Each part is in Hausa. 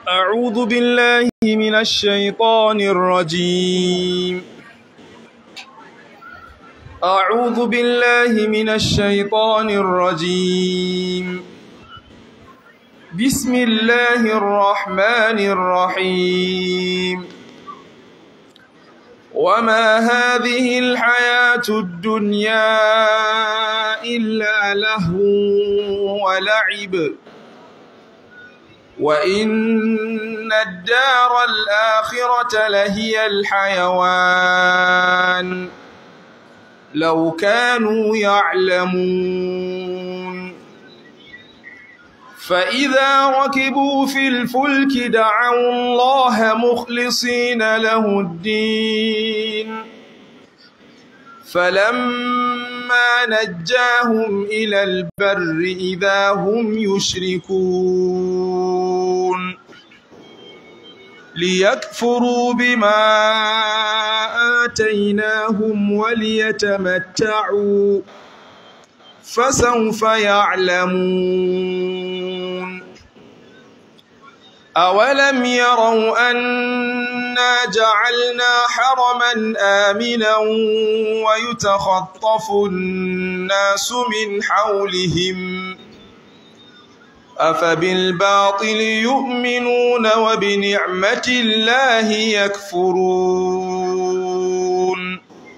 أعوذ بالله من الشيطان الرجيم أعوذ بالله من الشيطان الرجيم بسم الله الرحمن الرحيم وما هذه الحياة الدنيا إلا لهو ولعب وإن الدار الآخرة لهي الحيوان لو كانوا يعلمون فإذا ركبوا في الفلك دعوا الله مخلصين له الدين فلما نجاهم إلى البر إذا هم يشركون ليكفروا بما آتيناهم وليتمتعوا فسوف يعلمون أولم يروا أنا جعلنا حرما آمنا ويتخطف الناس من حولهم أفبالباطل يؤمنون وبنعمة الله يكفرون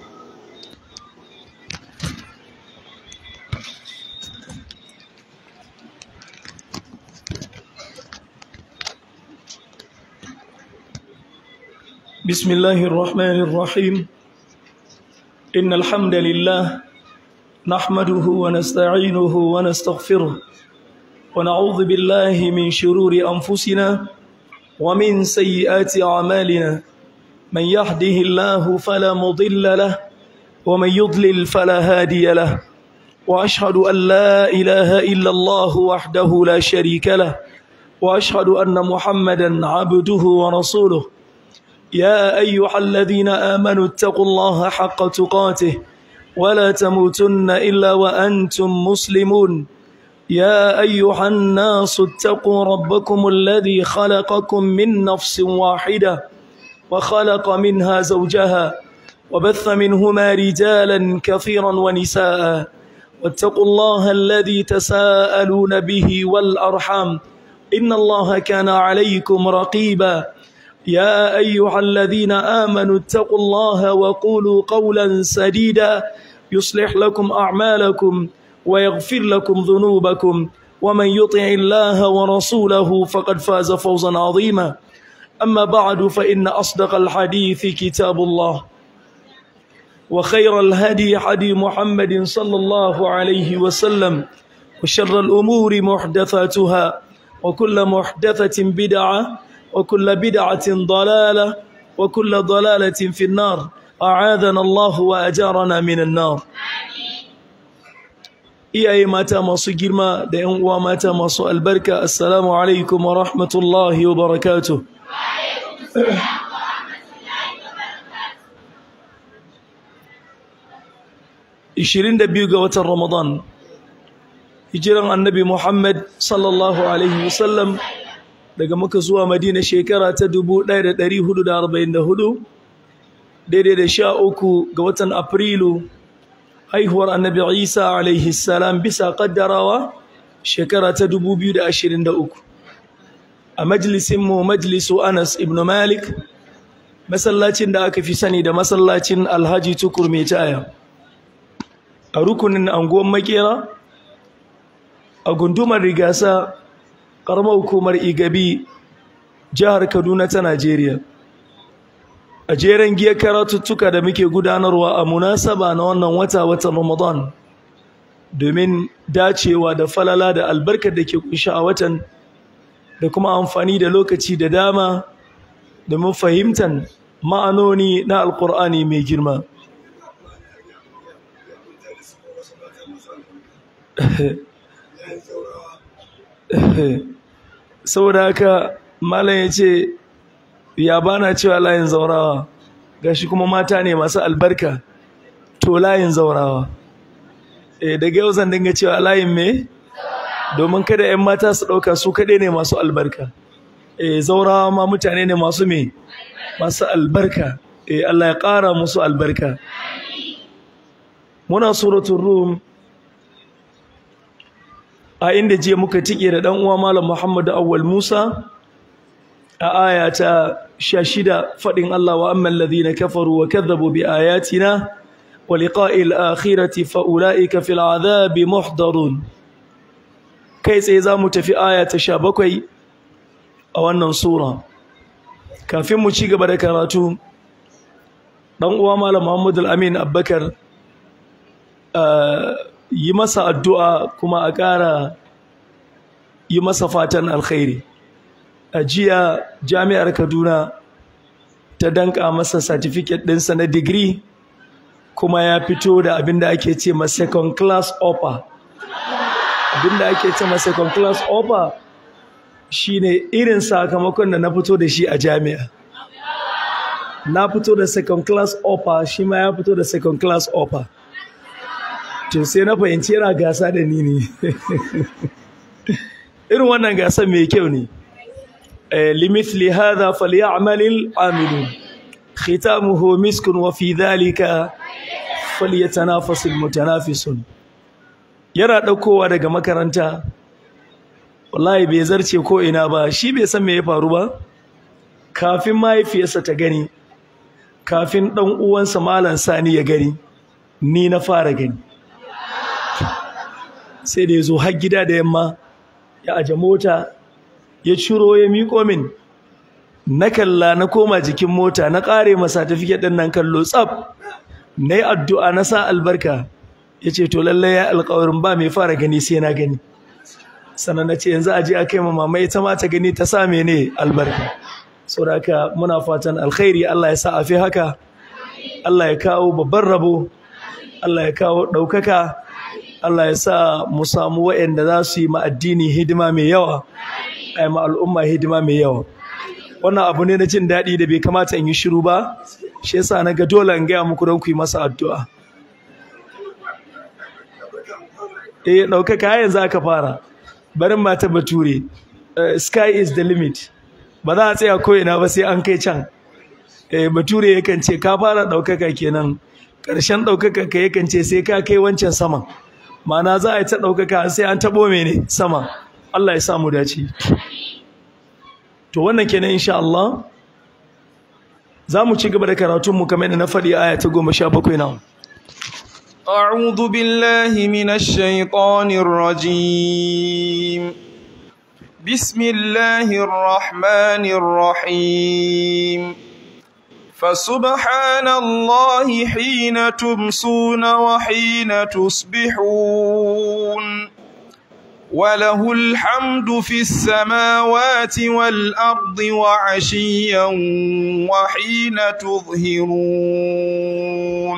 بسم الله الرحمن الرحيم إن الحمد لله نحمده ونستعينه ونستغفره ونعوذ بالله من شرور أنفسنا ومن سيئات أعمالنا من يهده الله فلا مضل له ومن يضلل فلا هادي له وأشهد أن لا إله إلا الله وحده لا شريك له وأشهد أن محمدا عبده ورسوله يا أيها الذين آمنوا اتقوا الله حق تقاته ولا تموتن إلا وأنتم مسلمون يا أيها الناس اتقوا ربكم الذي خلقكم من نفس واحدة وخلق منها زوجها وبث منهما رجالا كثيرا ونساء واتقوا الله الذي تساءلون به والأرحام إن الله كان عليكم رقيبا يا أيها الذين آمنوا اتقوا الله وقولوا قولا سديدا يصلح لكم أعمالكم ويغفر لكم ذنوبكم ومن يطع الله ورسوله فقد فاز فوزا عظيما أما بعد فإن أصدق الحديث كتاب الله وخير الهدي حدي محمد صلى الله عليه وسلم وشر الأمور محدثاتها وكل محدثة بدعة وكل بدعة ضلالة وكل ضلالة في النار أعاذنا الله وأجارنا من النار iyaye mata masu girma da ‘yan uwa mata masu albarka assalamu alaikum wa rahmatullahi wa barakatuh ishirin da biyu ga watan ramadan hijiran annabi muhammad sallallahu alaihi wasallam daga muka zuwa madina shekara ta 1444 daidai da sha uku ga watan afrilu haihuwar annabi isa alaihi salam bisa kaddarawa shekara ta 2023 a majalisinmu majalisu anas ibn malik masallacin da aka fi sani da masallacin alhaji tukur mai taya a rukunin anguwan makera a gundumar rigasa ƙaramar hukumar igabi jihar kaduna ta najeriya a jeren giya karatuttuka da muke gudanarwa a munasaba na wannan wata watan ramadan domin dacewa da falala da albarkar da ke kunshi a watan da kuma amfani da lokaci da dama domin fahimtar ma'anoni na alkur'ani mai girma saboda haka malam ya ce ya bana cewa layin zaurawa gashi kuma mata ne masu albarka to layin zaurawa eh daga yau zan dinga cewa layin me domin kada 'yan mata su ɗauka su kaɗai ne masu albarka eh zaura ma mutane ne masu me masu albarka eh Allah ya ƙara musu albarka muna suratul rum a inda je muka tike da dan uwa malam Muhammad Awwal Musa a aya ta 16 fadin Allah wa amman ladhina kafaru wa kadhabu bi ayatina wa liqa'il akhirati fa ulaika fil adhabi muhdarun kai tsaye zamu tafi aya ta 17 a wannan sura kafin mu ci gaba da karatu dan uwa malam Muhammad Al-Amin Abbakar yi masa addu'a kuma a ƙara yi masa fatan alkhairi a jiya jami'ar kaduna ta danka masa certificate ɗinsa na digiri kuma ya fito da abin da ake ce ma second class offer abin da ake ce ma second class offer shine irin sakamakon da na fito da shi a jami'a na fito da second class offer shi ma ya fito da second class offer to sai na fahimci yana gasa da ni ne irin wannan gasar mai kyau ne limithli hadha falyamalil amilun khitamuhu miskun wa fi dhalika falyatanafasul mutanafisun yana daukowa daga makaranta wallahi bai zarce ko ina ba shi bai san me ya faru ba kafin mahaifiyarsa ta gani kafin dan uwansa malam sani ya gani ni na fara gani sai da ya zo har gida da yamma ya aje mota ya ciro ya miƙo min na kalla na koma jikin mota na ƙare masa tafiye ɗin nan kallo tsaf na yi addu'a na sa albarka ya ce to lallai ya alƙawarin ba mai fara gani sai na gani sannan na ce yanzu a je a kai ma mama ita ma ta gani ta sa mene albarka saboda haka muna fatan alkhairi Allah ya sa a fi haka Allah ya kawo babban rabo Allah ya kawo ɗaukaka Allah ya sa mu samu waɗanda za su yi ma addini hidima mai yawa ai ma al'umma hidima mai yawa wannan abu ne na jin daɗi da bai kamata in yi shiru ba shi yasa na ga dole in gaya muku don ku yi masa addu'a eh ɗaukaka yanzu aka fara barin mata bature sky is the limit ba za a tsaya ko ina ba sai an kai can eh bature yakan ce ka fara ɗaukaka kenan ƙarshen ɗaukaka ka yakan ce sai ka kai wancan saman ma'ana za a yi ta ɗaukaka sai an taɓo mene sama Allah ya samu dace to wannan kenan insha Allah za mu ci gaba da karatunmu kamar da na faɗi aya ta goma sha bakwai na أعوذ بالله من الشيطان الرجيم بسم الله الرحمن الرحيم فسبحان الله حين تمسون وحين تصبحون وله الحمد في السماوات والأرض وعشيا وحين تظهرون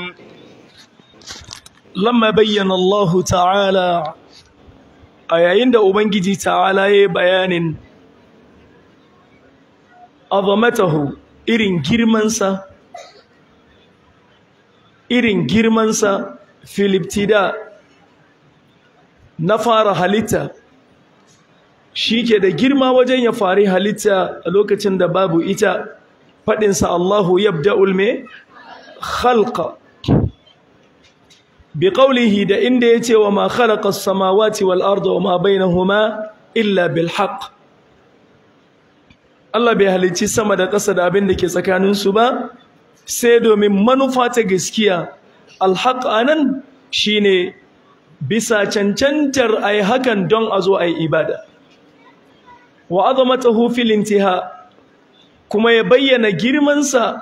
لما بين الله تعالى أيين ده أبنجي تعالى بيان عظمته irin girmansa irin girmansa filiptida na fara halitta shi ke da girma wajen ya fari halitta a lokacin da babu ita faɗinsa Allahu yabda'ul me khalqa bi qawlihi da inda yace wa ma khalaqa as-samawati wal arda wa ma bainahuma illa bil haqq Allah bai halicci sama da ƙasa da abin da ke tsakaninsu ba sai domin manufa ta gaskiya alhaq anan shine bisa cancantar ai hakan don a zo ai ibada wa azamatahu fil intiha kuma ya bayyana girmansa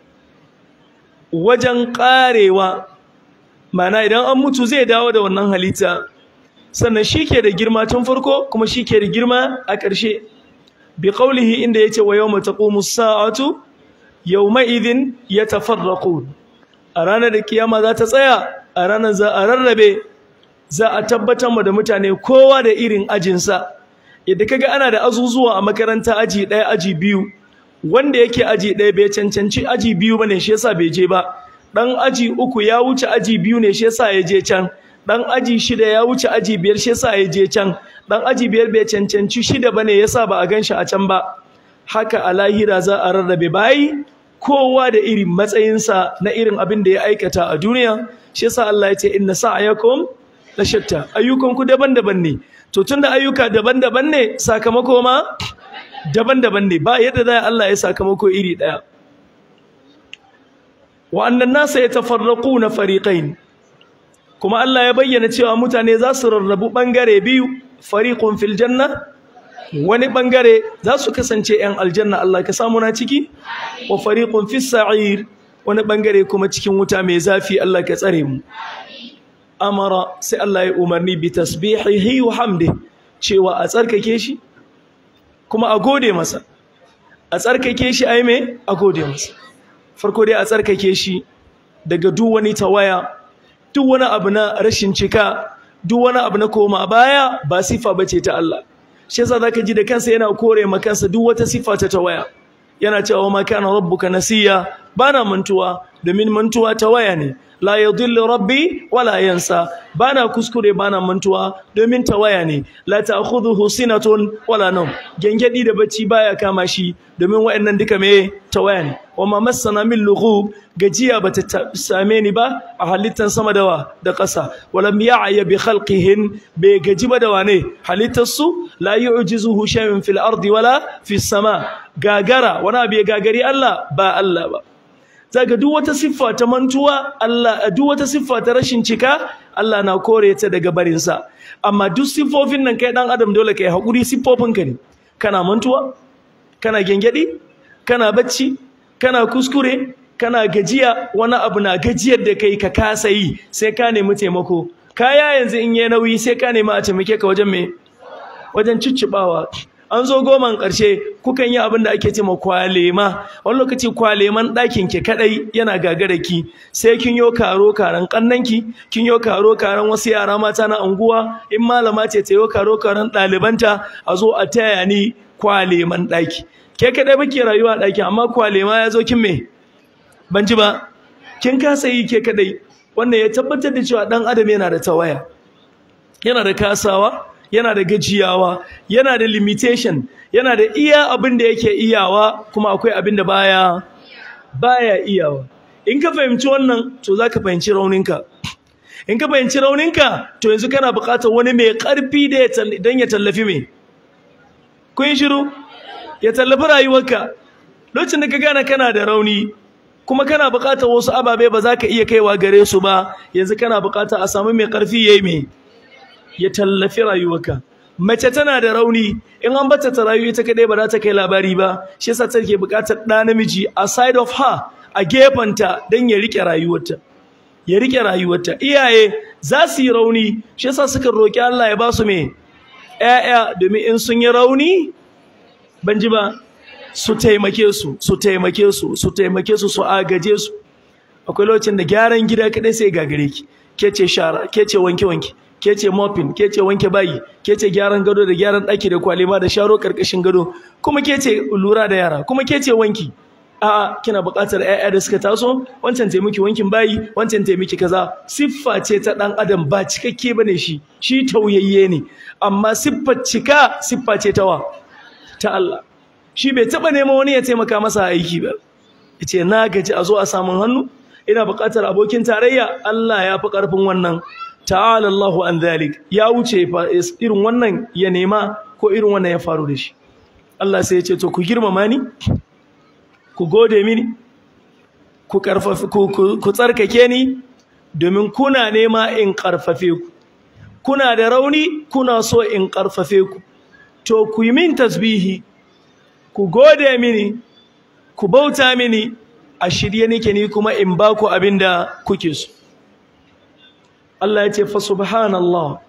wajen ƙarewa mana idan an mutu zai dawo da wannan halitta sannan shi ke da girma tun farko kuma shi ke da girma a ƙarshe bi qawlihi inda yace wa yawma taqumu as-sa'atu yawma idhin yatafarraqun a ranar da kiyama za ta tsaya a ranar za a rarrabe za a tabbatar mu da mutane kowa da irin ajinsa yadda kaga ana da azuzuwa a makaranta aji ɗaya aji biyu wanda yake aji ɗaya bai cancanci aji biyu bane shi yasa bai je ba dan aji uku ya wuce aji biyu ne shi yasa ya je can dan aji shida ya wuce aji biyar shi yasa ya je can dan aji biyar bai cancanci shida bane yasa ba a ganshi a can ba haka a lahira za a rarrabe bayi kowa da irin matsayinsa na irin abin da ya aikata a duniya shi yasa Allah ya ce inna sa'yakum la shatta ayyukanku daban-daban ne to tunda ayyuka daban-daban ne sakamako ma daban-daban ne ba yadda za Allah ya sakamako iri daya wa annan nasa yatafarraquna fariqain kuma Allah ya bayyana cewa mutane za su rarrabu bangare biyu fariqun fil janna wani bangare za su kasance yan aljanna Allah ka samu na ciki wa fariqun fis sa'ir wani bangare kuma cikin wuta mai zafi Allah ka tsare mu amara sai Allah ya umarni bi tasbihihi wa hamdi cewa a tsarkake shi kuma a gode masa a tsarkake shi ai me a gode masa farko dai a tsarkake shi daga duk wani tawaya duk wani abu na rashin cika duk wani abu na koma baya ba sifa bace ta Allah shi yasa zaka ji da kansa yana kore ma kansa duk wata sifa ta tawaya yana cewa ma kana rabbuka nasiya bana mantuwa domin mantuwa tawaya ne la yadhillu rabbi wala yansa bana kuskure bana mantuwa domin tawaya ne la ta'khudhuhu sinatun wala nawm gengedi da bacci baya kama shi domin wayannan duka me tawaya ne wama massana min lughub gajiya bata same ni ba a halittan sama dawa da ƙasa walam ya'ya bi khalqihin bai gaji ba da wane halittar su la yu'jizuhu shay'un fil ardi wala fis sama gagara wani abu ya gagari Allah ba Allah ba zaga duk wata siffa ta mantuwa Allah duk wata siffa ta rashin cika Allah na kore ta daga barin sa amma duk siffofin nan kai dan adam dole kai hakuri siffofin ka ne kana mantuwa kana gengedi kana bacci kana kuskure kana gajiya wani abu na gajiyar da kai ka kasa yi sai ka nemi taimako kaya yanzu in yi nauyi sai ka nemi a taimake ka wajen me wajen ciccibawa an zo goman ƙarshe kukan yi abin da ake ce ma kwalema wani lokaci kwaleman ɗakin ki kaɗai yana gagara ki sai kin yo karo karan ƙannanki kin yo karo karan wasu yara mata na unguwa in malama ce ta yo karo karan ɗalibanta a zo a taya ni kwaleman ɗaki ke kaɗai muke rayuwa a ɗaki amma kwalema ya zo kin me ban ji ba kin kasa yi ke kaɗai wannan ya tabbatar da cewa ɗan adam yana da tawaya yana da kasawa yana da gajiyawa yana da limitation yana da iya abin da yake iyawa kuma akwai abin da baya baya iyawa in ka fahimci wannan to zaka fahimci rauninka in ka fahimci rauninka to yanzu kana buƙatar wani mai ƙarfi da dan ya tallafi me kun shiru ya tallafi rayuwarka lokacin da ka gane kana da rauni kuma kana buƙatar wasu ababe ba za ka iya kaiwa gare su ba yanzu kana buƙatar a samu mai ƙarfi yayi me ya tallafi rayuwarka mace tana da rauni in an bata ta rayu ita kadai ba za ta kai labari ba shi yasa take buƙatar ɗa namiji a side of her a gefanta don ya rike rayuwarta ya rike rayuwarta iyaye za su yi rauni shi yasa suka roki Allah ya ba su me ƴaƴa domin in sun yi rauni ban ji ba su taimake su su taimake su su taimake su su agaje su akwai lokacin da gyaran gida kadai sai gagare ki ke ce shara ke ce wanke wanke ke ce mopping ke ce wanke bayi ke ce gyaran gado da gyaran ɗaki da kwalema da sharo karkashin gado kuma ke ce lura da yara kuma ke ce wanki a'a kina buƙatar ƴaƴa da suka taso wancan taimaki wankin bayi wancan taimaki kaza siffa ce ta ɗan adam ba cikakke bane shi shi tauyayye ne amma siffar cika siffa ce ta wa ta Allah shi bai taɓa neman wani ya taimaka masa aiki ba yace na gaji a zo a samun hannu ina buƙatar abokin tarayya Allah ya fi ƙarfin wannan ta'ala Allahu an dhalik ya wuce irin wannan ya nema ko irin wannan ya faru da shi Allah sai ya ce to ku girmama ni ku gode mini ku karfafe ku, ku tsarkake ni domin kuna nema in karfafe ku kuna da rauni kuna so in karfafe ku to ku yi min tasbihi ku gode mini ku bauta mini a shirye nake ni kuma in ba ku abin da kuke so Allah ya ce fa subhanallah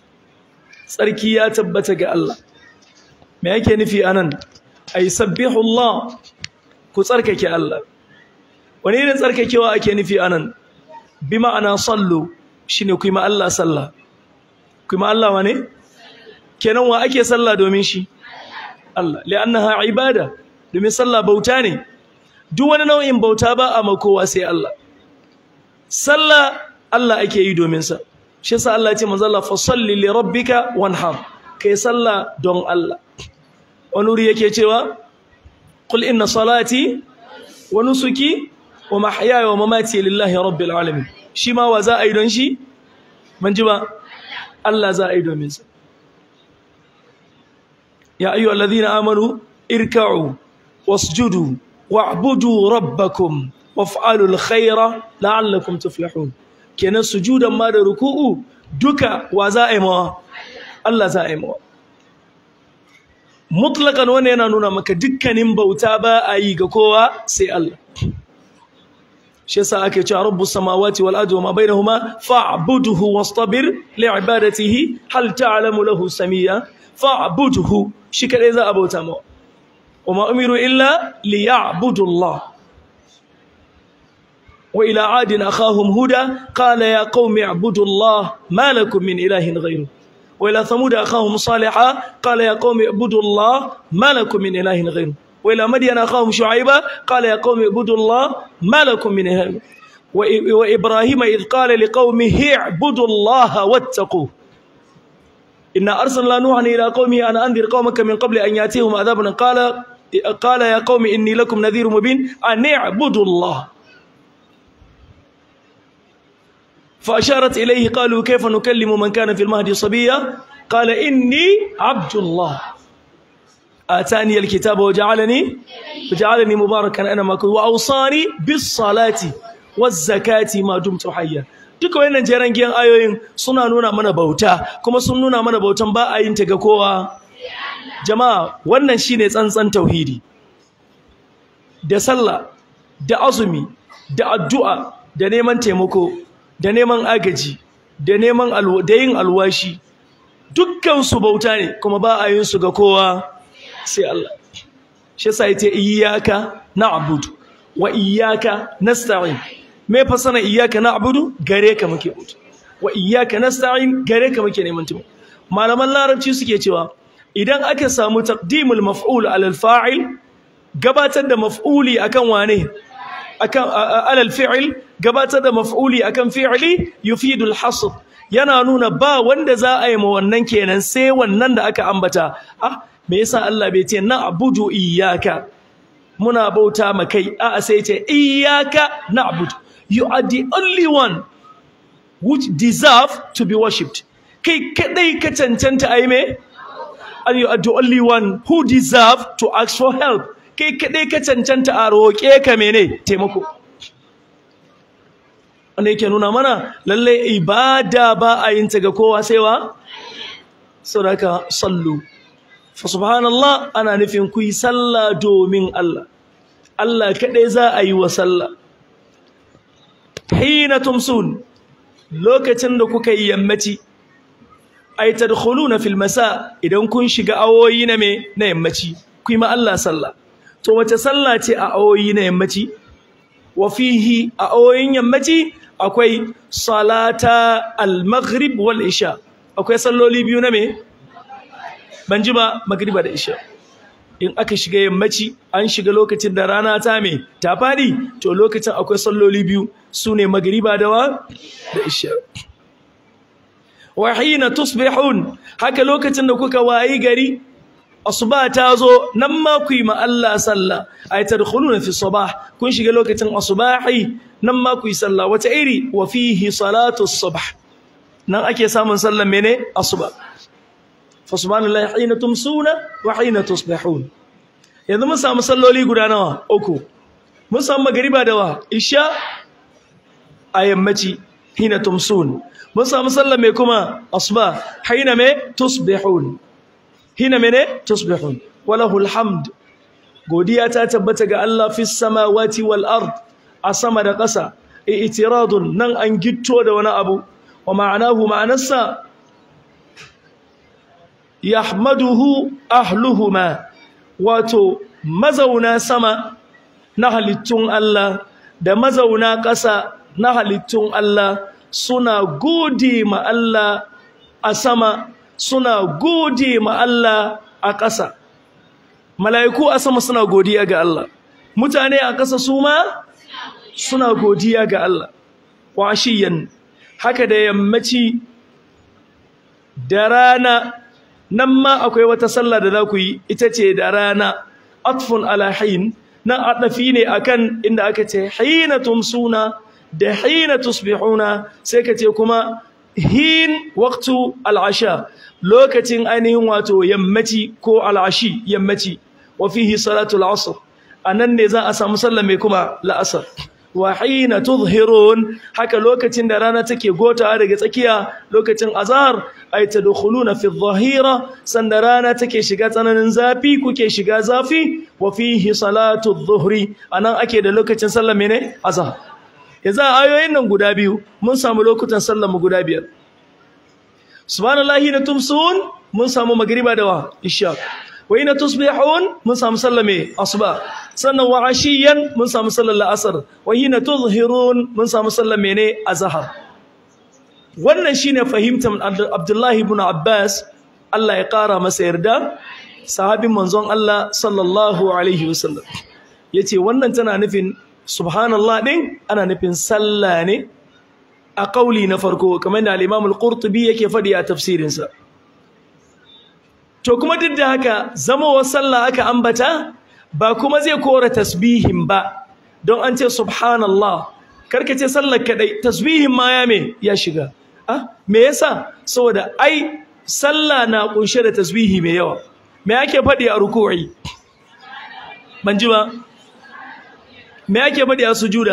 tsarki ya tabbata ga Allah me yake nufi anan ay sabbihu Allah ku tsarkake Allah wani irin tsarkakewa ake nufi anan bi ma'ana sallu shine ku yi ma Allah sallah ku yi ma Allah wane kenan wa ake sallah domin shi Allah li'annaha ibada domin sallah bauta ne duk wani nau'in bauta ba a makowa sai Allah sallah Allah ake yi domin sa shi yasa Allah ya ce manzo Allah fa salli li rabbika wanhar kai sallah don Allah wani wuri yake cewa qul inna salati wa nusuki wa mahyaya wa mamati lillahi rabbil alamin shi ma wa za a yi don shi ban ji ba Allah za a yi domin sa ya ayyuhal ladhina amanu irka'u wasjudu wa'budu rabbakum waf'alu alkhayra la'allakum tuflihun kenan sujudan ma da ruku'u duka wa za a yi mawa Allah za a yi mawa mutlaqan wannan yana nuna maka dukkanin bauta ba a yi ga kowa sai Allah shi yasa ake cewa rabbus samawati wal ardi wama bainahuma fa'budhu wastabir li'ibadatihi hal ta'lamu lahu samia fa'budhu shi kadai za a bauta mawa wama umiru illa liya'budu Allah وإلى عاد أخاهم هدى قال يا قوم اعبدوا الله ما لكم من إله غيره وإلى ثمود أخاهم صالحا قال يا قوم اعبدوا الله ما لكم من إله غيره وإلى مدين أخاهم شعيبا قال يا قوم اعبدوا الله ما لكم من إله غيره وإبراهيم إذ قال لقومه اعبدوا الله واتقوه إنا أرسلنا نوحا إلى قومه أن أنذر قومك من قبل أن يأتيهم عذاب قال قال يا قوم إني لكم نذير مبين أن اعبدوا الله فأشارت إليه قالوا كيف نكلم من كان في المهد صبيا قال إني عبد الله آتاني الكتاب وجعلني وجعلني مباركا أنا ما كنت وأوصاني بالصلاة والزكاة ما دمت حيا duka wannan jeran giyan ayoyin suna nuna mana bauta kuma sun nuna mana bautan ba a yin ta ga kowa jama'a wannan shine tsantsan tauhidi da sallah da azumi da addu'a da neman taimako da neman agaji da neman da yin alwashi dukkan su bauta ne kuma ba a yin su ga kowa sai Allah shi yasa yace iyyaka na'budu wa iyyaka nasta'in me fa sana iyyaka na'budu gare ka muke bauta wa iyyaka nasta'in gare ka muke neman taimako malaman larabci suke cewa idan aka samu taqdimul maf'ul alal fa'il gabatar da maf'uli akan wane akan alal fi'il gabatar da maf'uli akan fi'ili yufidu al-hasr yana nuna ba wanda za a yi ma wannan kenan sai wannan da aka ambata ah me yasa Allah bai ce na abudu iyyaka muna bauta ma kai a sai ce iyyaka na'budu you are the only one which deserve to be worshipped kai kadai ka cancanta ai me and you are the only one who deserve to ask for help kai kadai ka cancanta a roƙe ka mene taimako wanda yake nuna mana lalle ibada ba a yin ta ga kowa sai wa sadaka sallu fa subhanallah ana nufin ku yi sallah domin Allah Allah kadai za a yi wa sallah hina tumsun lokacin da kuka yi yammaci ay tadkhuluna fil masa idan kun shiga awoyi na me na yammaci ku yi ma Allah sallah to wace sallah ce a awoyi na yammaci wa fihi a awoyin yammaci akwai salata al-maghrib wal isha akwai salloli biyu na me ban ji ba magriba da isha in aka shiga yammaci an shiga lokacin da rana ta me ta fadi to lokacin akwai salloli biyu sune magriba da wa da isha wa hina tusbihun haka lokacin da kuka wayi gari asuba ta zo nan ma ku yi ma Allah sallah ay tadkhuluna fi sabah kun shiga lokacin asubahi nan ma ku yi sallah wata iri wa fihi salatu subh nan ake samun sallan mene asuba fa subhanallahi hina tumsuna wa hina tusbihun yanzu mun samu salloli guda nawa uku mun samu magriba da wa isha a yammaci hina tumsun mun samu sallan mai kuma asuba hina me tusbihun hina mene tusbihun walahul hamd godiya ta tabbata ga Allah fis samawati wal ard a sama da ƙasa i'tiradun nan an gitto da wani abu wa ma'anahu ma'anarsa yahmaduhu ahluhuma wato mazauna sama na halittun Allah da mazauna ƙasa na halittun Allah suna gode ma Allah a sama suna gode ma Allah a ƙasa mala'iku a sama suna godiya ga Allah mutane a ƙasa su ma suna godiya ga Allah washiyan haka da yammaci da rana nan ma akwai wata sallah da za ku yi ita ce da rana atfun ala hin nan adafi ne akan inda aka ce hina tumsuna da hina tusbihuna sai ka ce kuma hin waqtu al'asha lokacin ainihin wato yammaci ko al'ashi yammaci wa fihi salatu al'asr anan ne za a samu sallah mai kuma la'asar wa hina tudhhirun haka lokacin da rana take gotawa daga tsakiya lokacin azhar ay tadkhuluna fi adh-dhahira sanda rana take shiga tsananin zafi kuke shiga zafi wa fihi salatu adh-dhuhri anan ake da lokacin sallah mene azhar yanzu ayoyin nan guda biyu mun samu lokutan sallar mu guda biyar subhanallahi na tumsun mun samu magriba da wa isha wa ina tusbihun mun samu sallar me asuba sannan wa ashiyan mun samu sallar la'asar wa hina tuzhirun mun samu sallar mene azhar wannan shine fahimtar Abdullahi ibn Abbas Allah ya kara masa yarda sahabin manzon Allah sallallahu alaihi wasallam yace wannan tana nufin subhanallah din ana nufin sallah ne a kauli na farko kamar da al-Imam al-Qurtubi yake fadi a tafsirinsa to kuma duk da haka zamawar sallah aka ambata ba kuma zai kora tasbihin ba don an ce subhanallah karka ce sallar kadai tasbihin ma ya me ya shiga ah me yasa saboda ai sallah na kunshe da tasbihi mai yawa me ake faɗi a ruku'i ban ji ba me ake faɗi a sujuda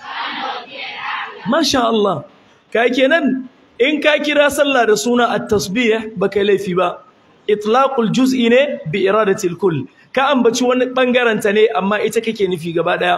masha Allah kai kenan in ka kira sallah da suna at-tasbih baka laifi ba itlaqul juz'i ne bi iradatil kull ka ambaci wani bangaren ta ne amma ita kake nufi gaba daya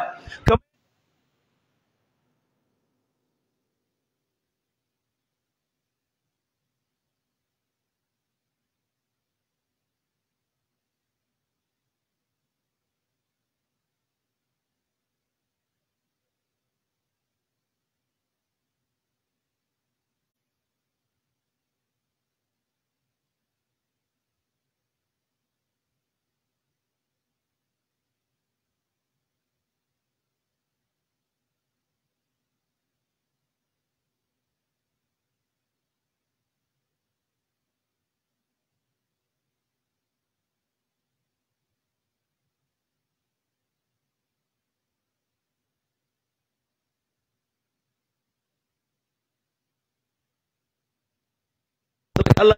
Allah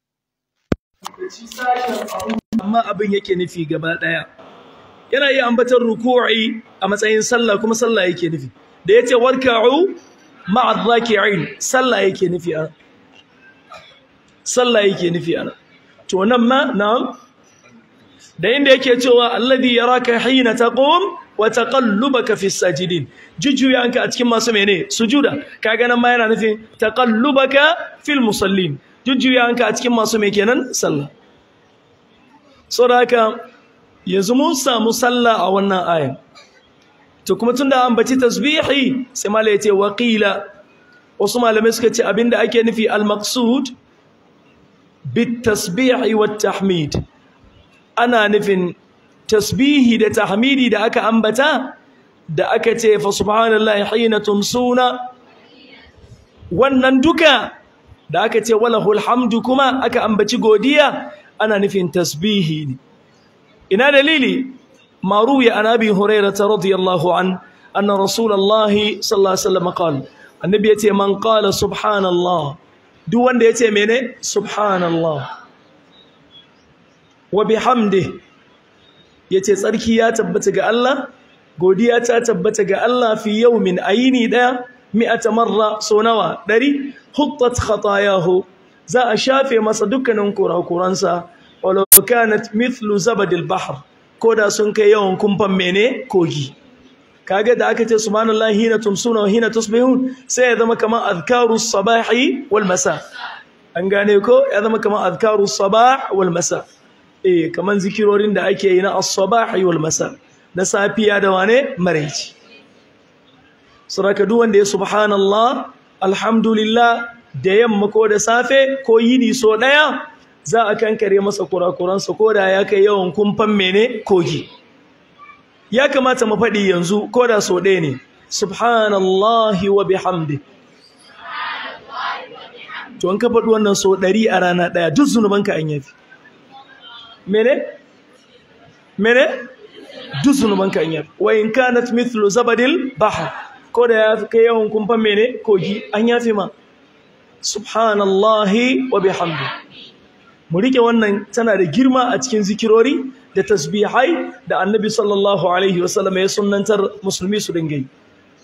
amma abin yake nufi gaba daya yana iya ambatar ruku'i a matsayin sallah kuma sallah yake nufi da yace warka'u ma'a dhaki'in sallah yake nufi a sallah yake nufi ana to nan ma na'am da inda yake cewa alladhi yaraka hina taqum wa taqallubaka fi sajidin jujjuyanka a cikin masu mene sujuda kaga nan ma yana nufin taqallubaka fil musallin jujjuyanka a cikin masu me kenan sallah saboda haka yanzu mun samu sallah a wannan ayan to kuma tunda an baci tasbihi sai malai yace waqila wasu malamai suka ce abinda ake nufi al-maqsud bit tasbihi wat tahmid ana nufin tasbihi da tahmidi da aka ambata da aka ce fa subhanallahi hina tumsuna wannan duka da aka ce walahul hamdu kuma aka ambaci godiya ana nufin tasbihi ne ina dalili maruya an abi hurairah radiyallahu an anna rasulullahi sallallahu alaihi wasallam qala annabi yace man qala subhanallah duk wanda yace mene subhanallah wa bihamdihi yace tsarki ya tabbata ga Allah godiya ta tabbata ga Allah fi yawmin ayini daya mi'ata marra so nawa dari huttat khatayahu za a shafe masa dukkanin kurakuransa walau kanat mithlu zabadil bahr koda sun kai yawan kumfan mene kogi kaga da aka ce subhanallahi hina tumsuna wa hina tusbihun sai ya zama kamar azkarus sabahi wal masa an gane ko ya zama kamar azkarus sabah wal masa eh kaman zikirorin da ake yi na as-sabahi wal masa na safiya da wane maraici saraka duk wanda ya subhanallah alhamdulillah da yamma ko da safe ko yini so daya za a kankare masa kurakuransa ko da ya kai yawan kumfan mene kogi ya kamata mu faɗi yanzu ko da so ɗaya ne subhanallahi wa bihamdi to an ka faɗi wannan so ɗari a rana ɗaya duk zunubanka an yafi mene mene duk zunubanka an yafe wa in kanat mithlu zabadil bahr ko da ya kai yawan kumfan mene kogi an yafe ma subhanallahi wa bihamdi mu rike wannan tana da girma a cikin zikirori da tasbihai da annabi sallallahu alaihi wasallam ya sunnantar musulmi su dinga yi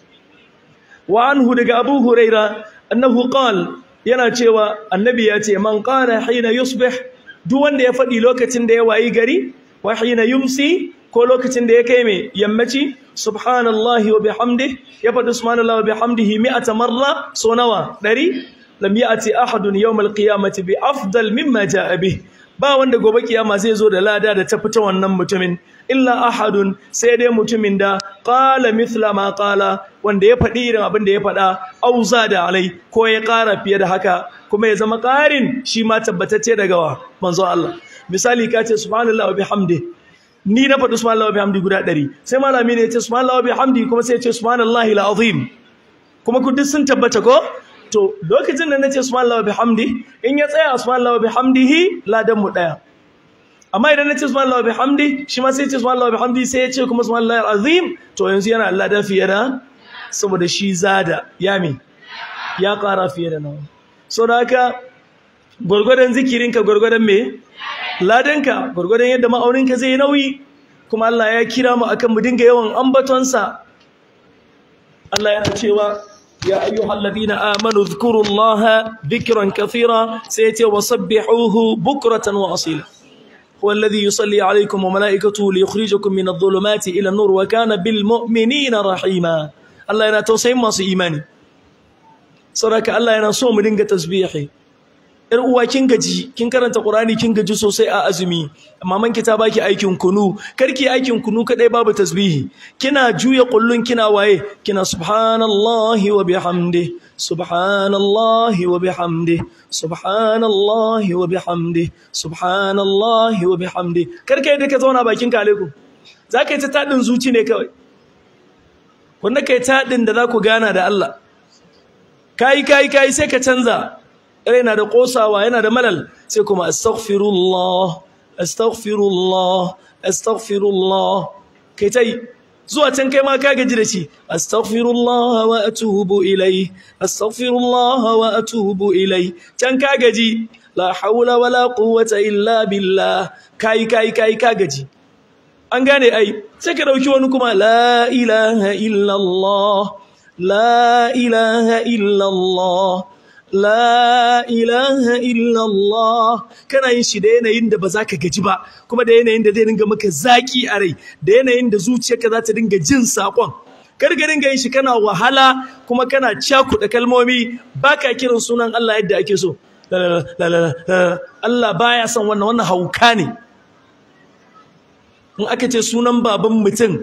wa anhu daga abu huraira annahu qal yana cewa annabi ya ce man qala hina yusbih duk wanda ya faɗi lokacin da ya wayi gari wa hina yumsi ko lokacin da ya kai mai yammaci subhanallahi wa bihamdihi ya faɗi subhanallahi wa bihamdihi mi'ata marra so nawa ɗari lam ya'ti ahadun yawmal qiyamati bi afdal mimma ja'a bih ba wanda gobe kiyama zai zo da lada da ta fita wannan mutumin illa ahadun sai dai mutumin da qala mithla ma qala wanda ya faɗi irin abin da ya faɗa auza da alai ko ya ƙara fiye da haka kuma ya zama ƙarin shi ma tabbatacce daga wa manzo Allah misali ka ce subhanallahi wa bihamdi ni na faɗi subhanallahi wa bihamdi guda ɗari sai malami ne ya ce subhanallahi wa bihamdi kuma sai ya ce subhanallahi al-azim kuma ku duk sun tabbata ko to lokacin da nace subhanallahi wa bihamdi in ya tsaya subhanallahi wa bihamdihi ladan mu daya amma idan nace subhanallahi wa bihamdi shi ma sai ya ce subhanallahi wa bihamdi sai ya ce kuma subhanallahi al-azim to yanzu yana ladan fiye da saboda shi zada ya mi ya ƙara fiye da nawa so da haka gwargwadon zikirinka gwargwadon me ladanka gwargwadon yadda ma'auninka zai nauyi kuma Allah ya kira mu akan mu dinga yawan ambatonsa Allah yana cewa ya ayyuhal ladina amanu dhkurullaha dhikran kathira sai ya ce wasabbihuhu bukratan wa asila هو الذي يصلي عليكم وملائكته ليخرجكم من الظلمات إلى النور وكان بالمؤمنين رحيما الله yana tausayin masu imani saboda Allah yana so mu dinga tasbihi yar uwa kin gaji kin karanta Qur'ani kin gaji sosai a azumi maman ki ta baki aikin kunu karki aikin kunu kadai babu tasbihi kina juya kullun kina waye kina subhanallahi wa bihamdi subhanallahi wa bihamdi subhanallahi wa bihamdi subhanallahi wa bihamdi karkai da ka zauna bakin ka alaikum zaka yi ta tadin zuci ne kawai wanda kai tadin da za ku gana da Allah kai kai kai sai ka canza yana da kosawa yana da malal sai kuma astaghfirullah astaghfirullah astaghfirullah kai tai zuwa can kai ma ka gaji da shi astaghfirullah wa atubu ilai astaghfirullah wa atubu ilai can ka gaji la haula wala quwwata illa billah kai kai kai ka gaji an gane ai sai ka dauki wani kuma la ilaha illa allah la ilaha illa allah La ilaha illallah kana yin shi da yanayin da ba za ka gaji ba kuma da yanayin da zai dinga maka zaki a rai da yanayin da zuciyarka za ta dinga jin saƙon kar ka dinga yin shi kana wahala kuma kana cakuɗa kalmomi ba ka kiran sunan Allah yadda ake so Allah baya son wannan wannan hauka ne in aka ce sunan baban mutum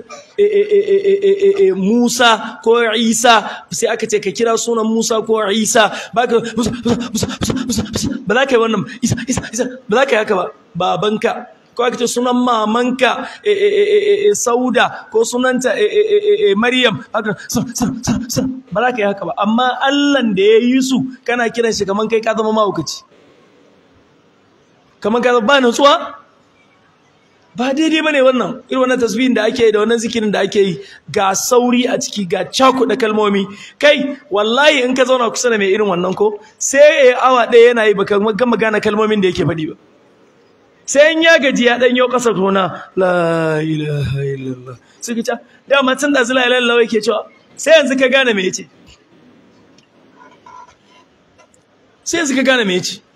Musa ko Isa sai aka ce ka kira sunan Musa ko Isa ba ka ba za ka yi wannan Isa Isa Isa ba za ka yi haka ba babanka ko aka ce sunan mamanka Sauda ko sunanta Maryam haka ba za ka yi haka ba amma Allah da ya yi su kana kiran shi kaman kai ka zama mahaukaci kaman ka ba nutsuwa ba daidai bane wannan irin wannan tasbihin da ake yi da wannan zikirin da ake yi ga sauri a ciki ga cakuɗa kalmomi kai wallahi in ka zauna kusa da mai irin wannan ko sai ya awa ɗaya yana yi baka gama gane kalmomin da yake faɗi ba sai in ya gaji ya ɗanyo ƙasa tona la ilaha illallah suka ce dama tun da zula ilaha illallah yake cewa sai yanzu ka gane me yace sai yanzu ka gane me yace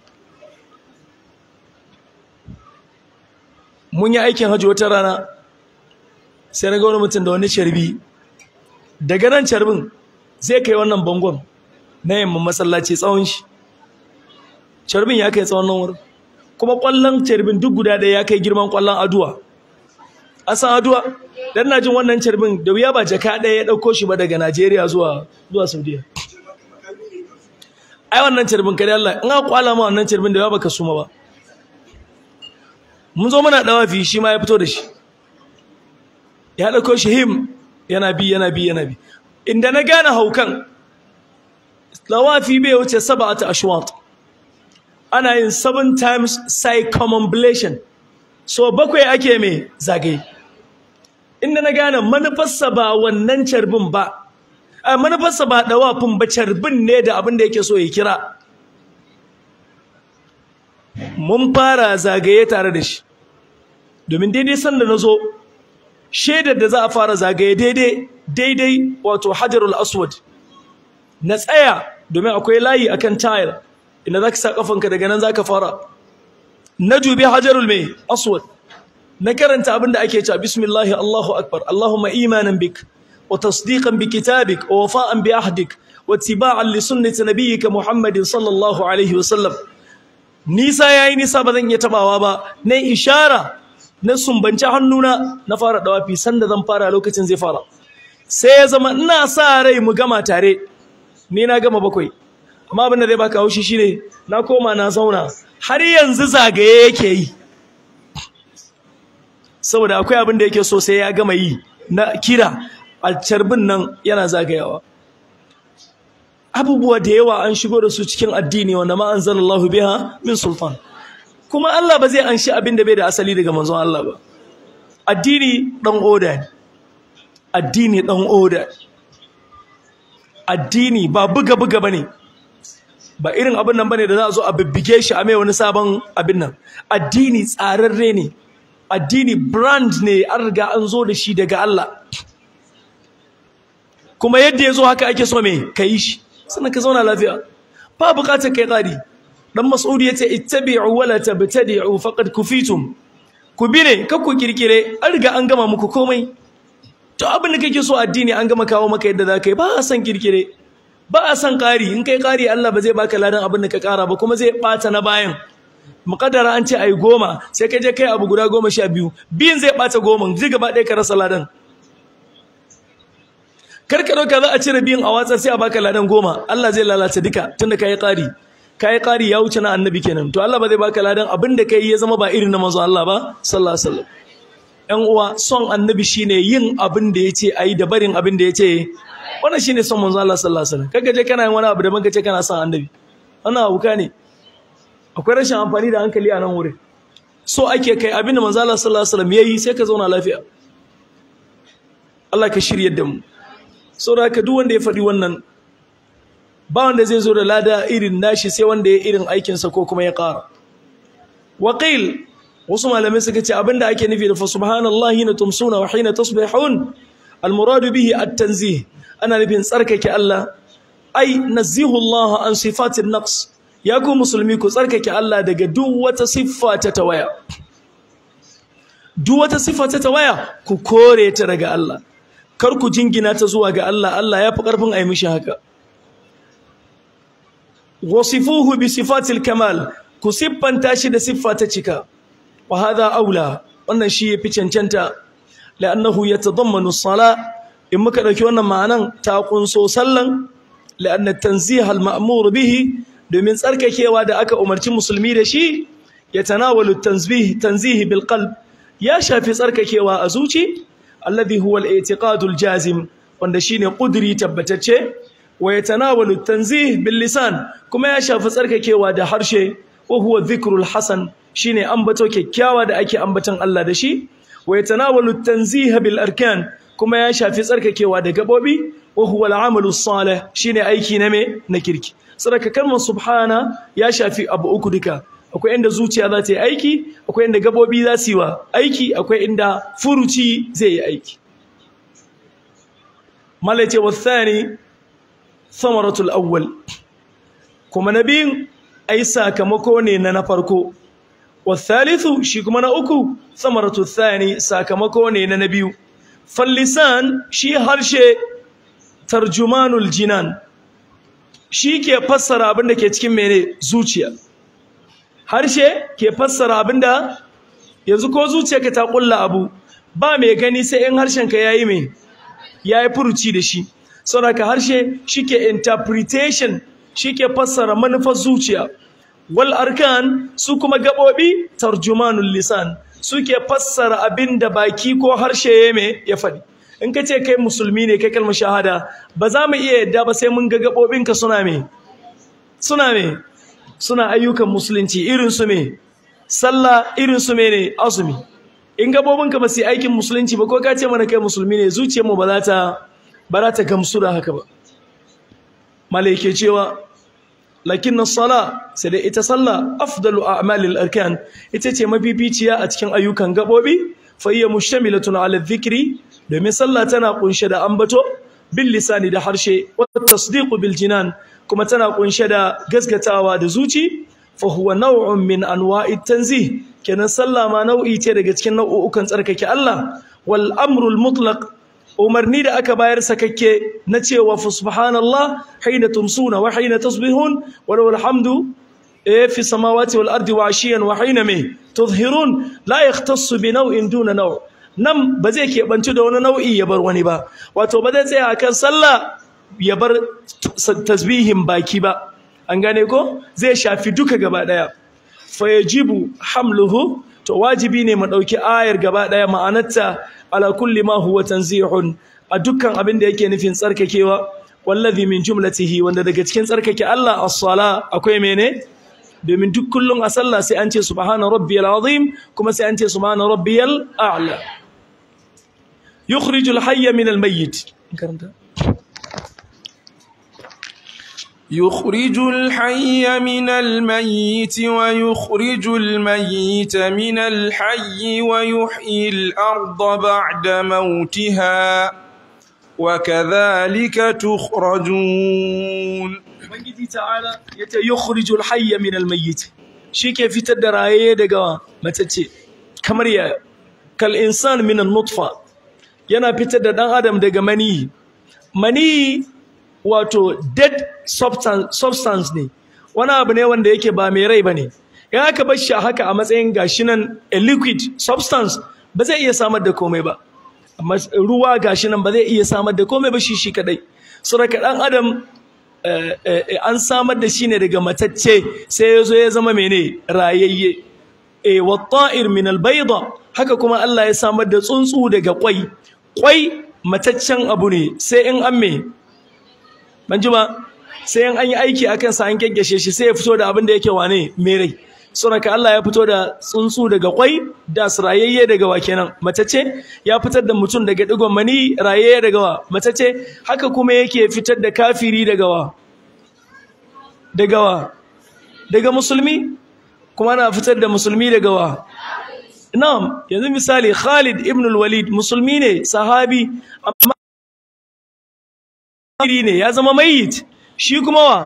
mun yi aikin hajji wata rana sai na ga wani mutum da wani carbi daga nan carbin zai kai wannan bangon na yamma masallaci tsawon shi carbin ya kai tsawon nan wurin kuma kwallon carbin duk guda ɗaya ya kai girman kwallon aduwa a san aduwa dan na jin wannan carbin da wuya ba jaka ɗaya ya ɗauko shi ba daga najeriya zuwa zuwa saudiya ai wannan carbin kare allah in aka kwala ma wannan carbin da wuya baka suma ba mun zo muna dawafi shi ma ya fito da shi ya dauko shi him yana bi yana bi yana bi inda na gane haukan dawafi bai wuce sab'atu ashwat ana yin seven times circumambulation so bakwai ake mai zagaye inda na gane manufarsa ba wannan carbin ba a manufarsa ba dawafin ba carbin ne da abin da yake so ya kira mun fara zagaye tare da shi domin daidai sanda na zo shaidar da za a fara zagaye daidai daidai wato hajarul aswad na tsaya domin akwai layi akan tile inda zaka sa kafanka daga nan zaka fara na dubi hajarul mai aswad na karanta abinda ake cewa bismillahi allahu akbar allahumma imanan bik wa tasdiqan bi kitabik wa wafa'an bi ahdik wa ittiba'an li sunnati nabiyyika muhammadin sallallahu alaihi wa sallam nisa yayi nisa ba zan iya tabawa ba na ishara na sumbanci hannuna na fara dawafi sanda zan fara lokacin zai fara sai ya zama ina sa rai mu gama tare ni na gama bakwai amma abin da zai baka haushi shine na koma na zauna har yanzu zagaye yake yi saboda akwai abin da yake so sai ya gama yi na kira a carbin nan yana zagayawa abubuwa da yawa an shigo da su cikin addini wanda ma anzalallahu biha min sultan kuma Allah ba zai anshi abin da bai da asali daga manzon Allah ba addini dan oda ne addini dan oda addini ba buga buga bane ba irin abin nan bane da za a zo a bibbige shi a mai wani sabon abin nan addini tsararre ne addini brand ne an riga an zo da shi daga Allah kuma yadda ya zo haka ake so me ka yi shi sannan ka zauna lafiya ba bukatar kai ƙari dan mas'udi yace ittabi'u wala tabtadi'u faqad kufitum ku bi ne kar ku kirkire an riga an gama muku komai to abin da kake so addini an gama kawo maka yadda zaka yi ba a san kirkire ba a san ƙari in kai ƙari Allah ba zai baka ladan abin da ka ƙara ba kuma zai ɓata na bayan muƙaddara an ce ai goma sai ka je kai abu guda goma sha biyu biyun zai ɓata goma zai gaba ɗaya ka rasa ladan kar ka ɗauka za a cire biyun a watsar sai a baka ladan goma Allah zai lalata duka tunda ka yi ƙari ka yi ƙari ya wuce na annabi kenan to Allah ba zai baka ladan abin da ka yi ya zama ba irin na manzon Allah ba sallallahu alaihi wasallam ƴan uwa son annabi shine yin abin da yace ayi da barin abin da yace wannan shine son manzon Allah sallallahu alaihi wasallam kaga je kana yin wani abu da banka ce kana son annabi wannan abuka ne akwai rashin amfani da hankali a nan wurin so ake kai abin da manzon Allah sallallahu alaihi wasallam yayi sai ka zauna lafiya Allah ka shiryar da mu saboda haka duk wanda ya faɗi wannan ba wanda zai zo da lada irin nashi sai wanda ya irin aikinsa ko kuma ya ƙara waqil wasu malamai suka ce abinda ake nufi da fa subhanallahi na tumsuna wa hina tasbihun almuradu bihi at-tanzih ana nufin tsarkake Allah ai nazihu Allah an sifatin naqs ya ku musulmi ku tsarkake Allah daga duk wata siffa ta tawaya duk wata siffa ta tawaya ku kore ta daga Allah kar ku jingina ta zuwa ga Allah Allah ya fi ƙarfin a yi mishi haka wasifuhu bi sifatil kamal ku siffanta shi da siffa ta cika wa hadha aula wannan shi yafi cancanta la'annahu yatadammanu as-sala in muka dauki wannan ma'anan ta kunso sallan la'anna tanzih al-ma'mur bihi domin tsarkakewa da aka umarci musulmi da shi yatanawalu tanzih tanzih bil qalb ya shafi tsarkakewa a zuci alladhi huwa al-i'tiqad al-jazim wanda shine kuduri tabbatacce wa yatanawalu tanzih bil lisan kuma ya shafi tsarkakewa da harshe wa huwa dhikrul hasan shine ambato kyakkyawa da ake ambaton Allah da shi wa yatanawalu tanzih bil arkan kuma ya shafi tsarkakewa da gabobi wa huwa al amalu salih shine aiki na me na kirki saraka kalmar subhana ya shafi abu uku duka akwai inda zuciya za ta yi aiki akwai inda gabobi za su yi wa aiki akwai inda furuci zai yi aiki malace wa thani samaratul awwal kuma na biyun ai sakamako ne na na farko wa thalithu shi kuma na uku samaratul thani sakamako ne na na biyu fallisan shi harshe tarjumanul jinan shi ke fassara abin da ke cikin mene zuciya harshe ke fassara abin da yanzu ko zuciyarka ta kulla abu ba mai gani sai in harshenka yayi mai yayi furuci da shi saboda harshe shike interpretation shike fassara manufar zuciya wal arkan su kuma gabobi tarjumanul lisan suke fassara abinda baki ko harshe ya me ya faɗi in ka ce kai musulmi ne kai kalmar shahada ba za mu iya yadda ba sai mun ga gabobinka suna me suna me suna ayyukan musulunci irin su me sallah irin su me ne azumi in gabobinka ba su yi aikin musulunci ba ko ka ce mana kai musulmi ne zuciyarmu ba za ta ba za ta gamsu da haka ba malai ke cewa lakin sala sai dai ita sallah afdalu a'malil arkan ita ce mafificiya a cikin ayyukan gabobi fa hiya mushtamilatun ala dhikri domin sallah tana kunshe da ambato bil lisani da harshe wa tasdiqu bil jinan kuma tana kunshe da gaskatawa da zuci fa huwa naw'un min anwa'i tanzih kenan sallah ma nau'i ce daga cikin nau'ukan tsarkake Allah wal amrul mutlaq umarni da aka bayar sakakke na cewa fa subhanallah hina tumsuna wa hina tasbihun wa lahu alhamdu fi samawati wal ardi wa ashiyan wa hina me tuzhirun la yahtassu bi naw'in duna naw' nan ba zai keɓanci da wani nau'i ya bar wani ba wato ba zai tsaya akan sallah ya bar tasbihin baki ba an gane ko zai shafi duka gaba daya fa yajibu hamluhu to wajibi ne mu dauki ayar gaba daya ma'anarta ala kulli ma huwa tanzihun a dukkan abin da yake nufin tsarkakewa wallazi min jumlatihi wanda daga cikin tsarkake Allah as-sala akwai mene domin duk kullun a sallah sai an ce subhana rabbiyal azim kuma sai an ce subhana rabbiyal a'la yukhrijul hayya min al-mayyit karanta يخرج الحي من الميت ويخرج الميت من الحي ويحيي الأرض بعد موتها وكذلك تخرجون Ubangiji ta'ala ya ce yukhrijul hayya min almayyit shike fitar da raye daga matacce kamar ya kal insan min nutfa yana fitar da dan adam daga mani mani wato dead substance, substance ne wani abu ne wanda yake ba mai rai bane in aka bar shi haka a matsayin gashi nan a liquid substance ba zai iya samar da komai ba amma ruwa gashi nan ba zai iya samar da komai ba shi shi kadai saboda dan adam an samar da shi ne daga matacce sai ya zo ya zama mene rayayye e watta'ir min albayda haka kuma Allah ya samar da tsuntsu daga kwai kwai mataccen abu ne sai in an me ban ji ba sai in an yi aiki akan sa an kyankyashe shi sai ya fito da abin da yake wane mai rai saboda Allah ya fito da tsuntsu daga kwai da rayayye daga wa kenan matacce ya fitar da mutum daga digon mani rayayye daga wa matacce haka kuma yake fitar da kafiri daga wa daga wa daga musulmi kuma na fitar da musulmi daga wa na'am yanzu misali Khalid ibn al-Walid musulmi ne sahabi amma ne ya zama mayyit shi kuma wa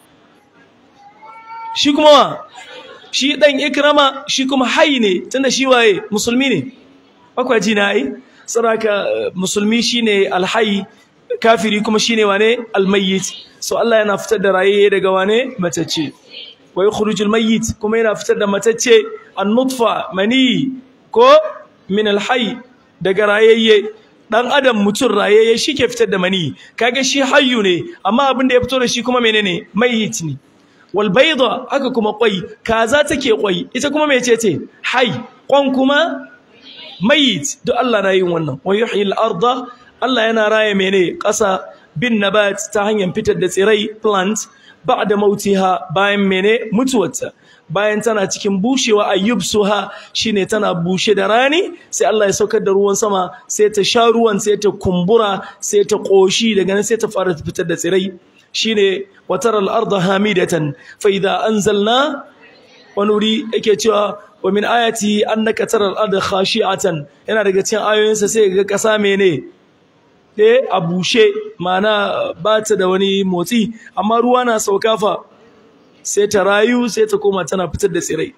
shi kuma wa shi dan ikrama shi kuma hayy ne tunda shi waye musulmi ne akwai ji na ai saraka musulmi shine alhayy kafiri kuma shine wane almayyit so Allah yana fitar da raye daga wane matacce wa yukhrijul mayyit kuma yana fitar da matacce an-nutfa mani ko min alhayy daga rayayye dan adam mutun rayayye shike fitar da mani kaga shi hayyu ne amma abin da ya fito da shi kuma menene mayyit ne wal bayda haka kuma kwai kaza take kwai ita kuma mecece hay kwan kuma mayit duk Allah na yin wannan wa yuhyil arda Allah yana raye mene ƙasa bin nabat ta hanyar fitar da tsirai plant ba'da mautiha bayan mene mutuwarta bayan tana cikin bushewa ayyubsuha shine tana bushe da rani sai Allah ya saukar da ruwan sama sai ta sha ruwan sai ta kumbura sai ta koshi daga nan sai ta fara fitar da tsirai shine wataral arda hamidatan fa idza anzalna wa nuri yake cewa wa min ayati annaka taral arda khashi'atan yana daga cikin ayoyinsa sai ga kasa mene eh a bushe mana ba ta da wani motsi amma ruwa na sauka fa sai ta rayu sai ta koma tana fitar da tsirai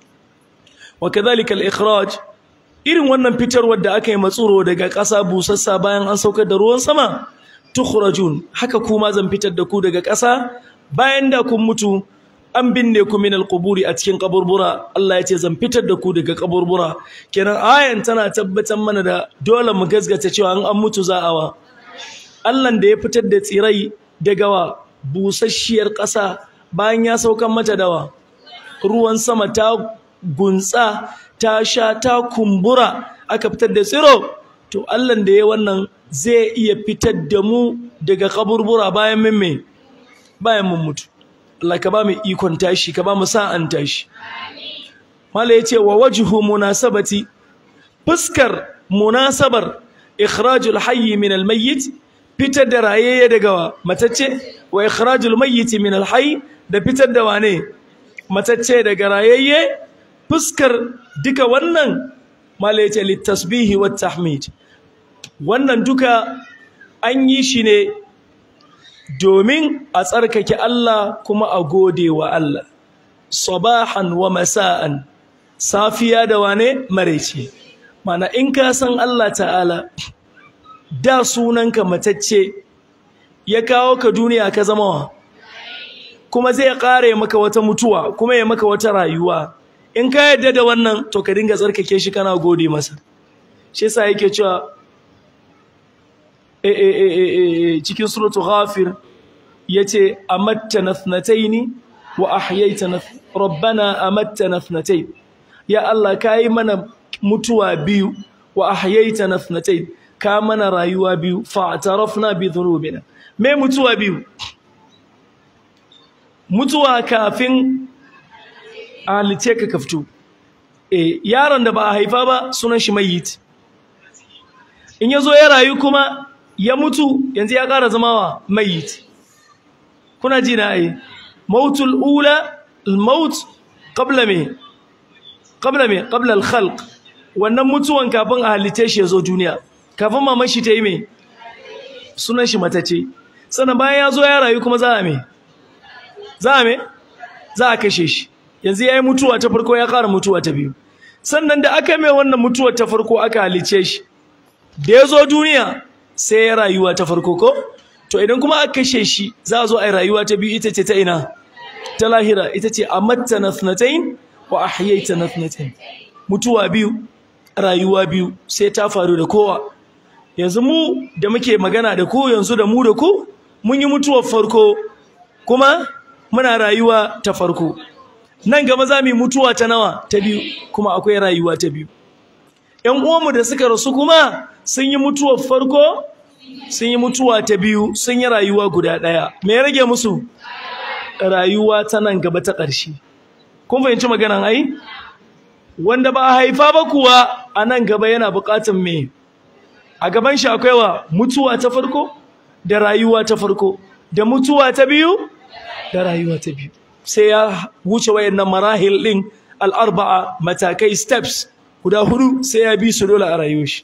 wa kadhalika al-ikhraj irin wannan fitarwar da aka yi matsuro daga ƙasa busassa bayan an saukar da ruwan sama tukhrajun haka kuma zan fitar da ku daga ƙasa bayan da kun mutu an binne ku min alquburi a cikin kaburbura Allah ya ce zan fitar da ku daga kaburbura kenan ayan tana tabbatar mana da dole mu gasgata cewa an an mutu za a wa Allah da ya fitar da tsirai daga wa busasshiyar ƙasa bayan ya saukan mata dawa ruwan sama ta gunsa ta sha ta kumbura aka fitar da tsiro to Allah da ya wannan zai iya fitar da mu daga kaburbura bayan mun me bayan mun mutu Allah ka ba mu ikon tashi ka ba mu sa'an tashi mala yace wa wajhu munasabati fuskar munasabar ikhrajul hayyi min almayyit fitar da rayayye daga matacce wa ikhrajul mayyit min alhayy da fitar da wane matacce daga rayayye fuskar duka wannan mala yace litasbihi wat tahmid wannan duka an yi shi ne domin a tsarkake Allah kuma a gode wa Allah sabahan wa masa'an safiya da wane maraice mana in ka san Allah ta'ala da sunanka matacce ya kawo ka duniya ka zama wa kuma zai kare maka wata mutuwa kuma ya maka wata rayuwa in ka yadda da wannan to ka dinga tsarkake shi kana gode masa shi yasa yake cewa cikin suratu ghafir yace amattana thnataini wa ahyaitana rabbana amattana thnatayn ya Allah kai mana mutuwa biyu wa ahyaitana thnatayn ka mana rayuwa biyu fa'tarafna bi dhunubina me mutuwa biyu mutuwa kafin a halice ka kafto eh yaron da ba a haifa ba sunan shi mayyit in yazo ya rayu kuma ya mutu yanzu ya ƙara zama wa mayit kuna ji na ai mautul ula al-maut qabla me qabla me qabla al-khalq wannan mutuwan kafin a halice shi yazo duniya kafin maman shi ta yi me sunan shi matace sannan bayan ya zo ya rayu kuma za a me za a me za a kashe shi yanzu ya yi mutuwa ta farko ya ƙara mutuwa ta biyu sannan da aka mai wannan mutuwar ta farko aka halice shi da ya zo duniya sai ya rayuwa ta farko ko to idan kuma aka kashe shi za a zo a yi rayuwa ta biyu ita ce ta ina ta lahira ita ce amatta nathnatayn wa ahyaita nathnatayn mutuwa biyu rayuwa biyu sai ta faru da kowa yanzu mu da muke magana da ku yanzu da mu da ku mun yi mutuwar farko kuma muna rayuwa ta farko nan gaba za mu yi mutuwa ta nawa ta biyu kuma akwai rayuwa ta biyu ƴan uwanmu da suka rasu kuma sun yi mutuwar farko sun yi mutuwa ta biyu sun yi rayuwa guda ɗaya me ya rage musu rayuwa ta nan gaba ta ƙarshe kun fahimci maganan ai wanda ba a haifa ba kuwa a nan gaba yana buƙatar me a gaban shi akwai wa mutuwa ta farko da rayuwa ta farko da mutuwa ta biyu da rayuwa ta biyu sai ya wuce wayannan marahil din al-arba'a matakai steps guda hudu sai ya bi su dole a rayuwar shi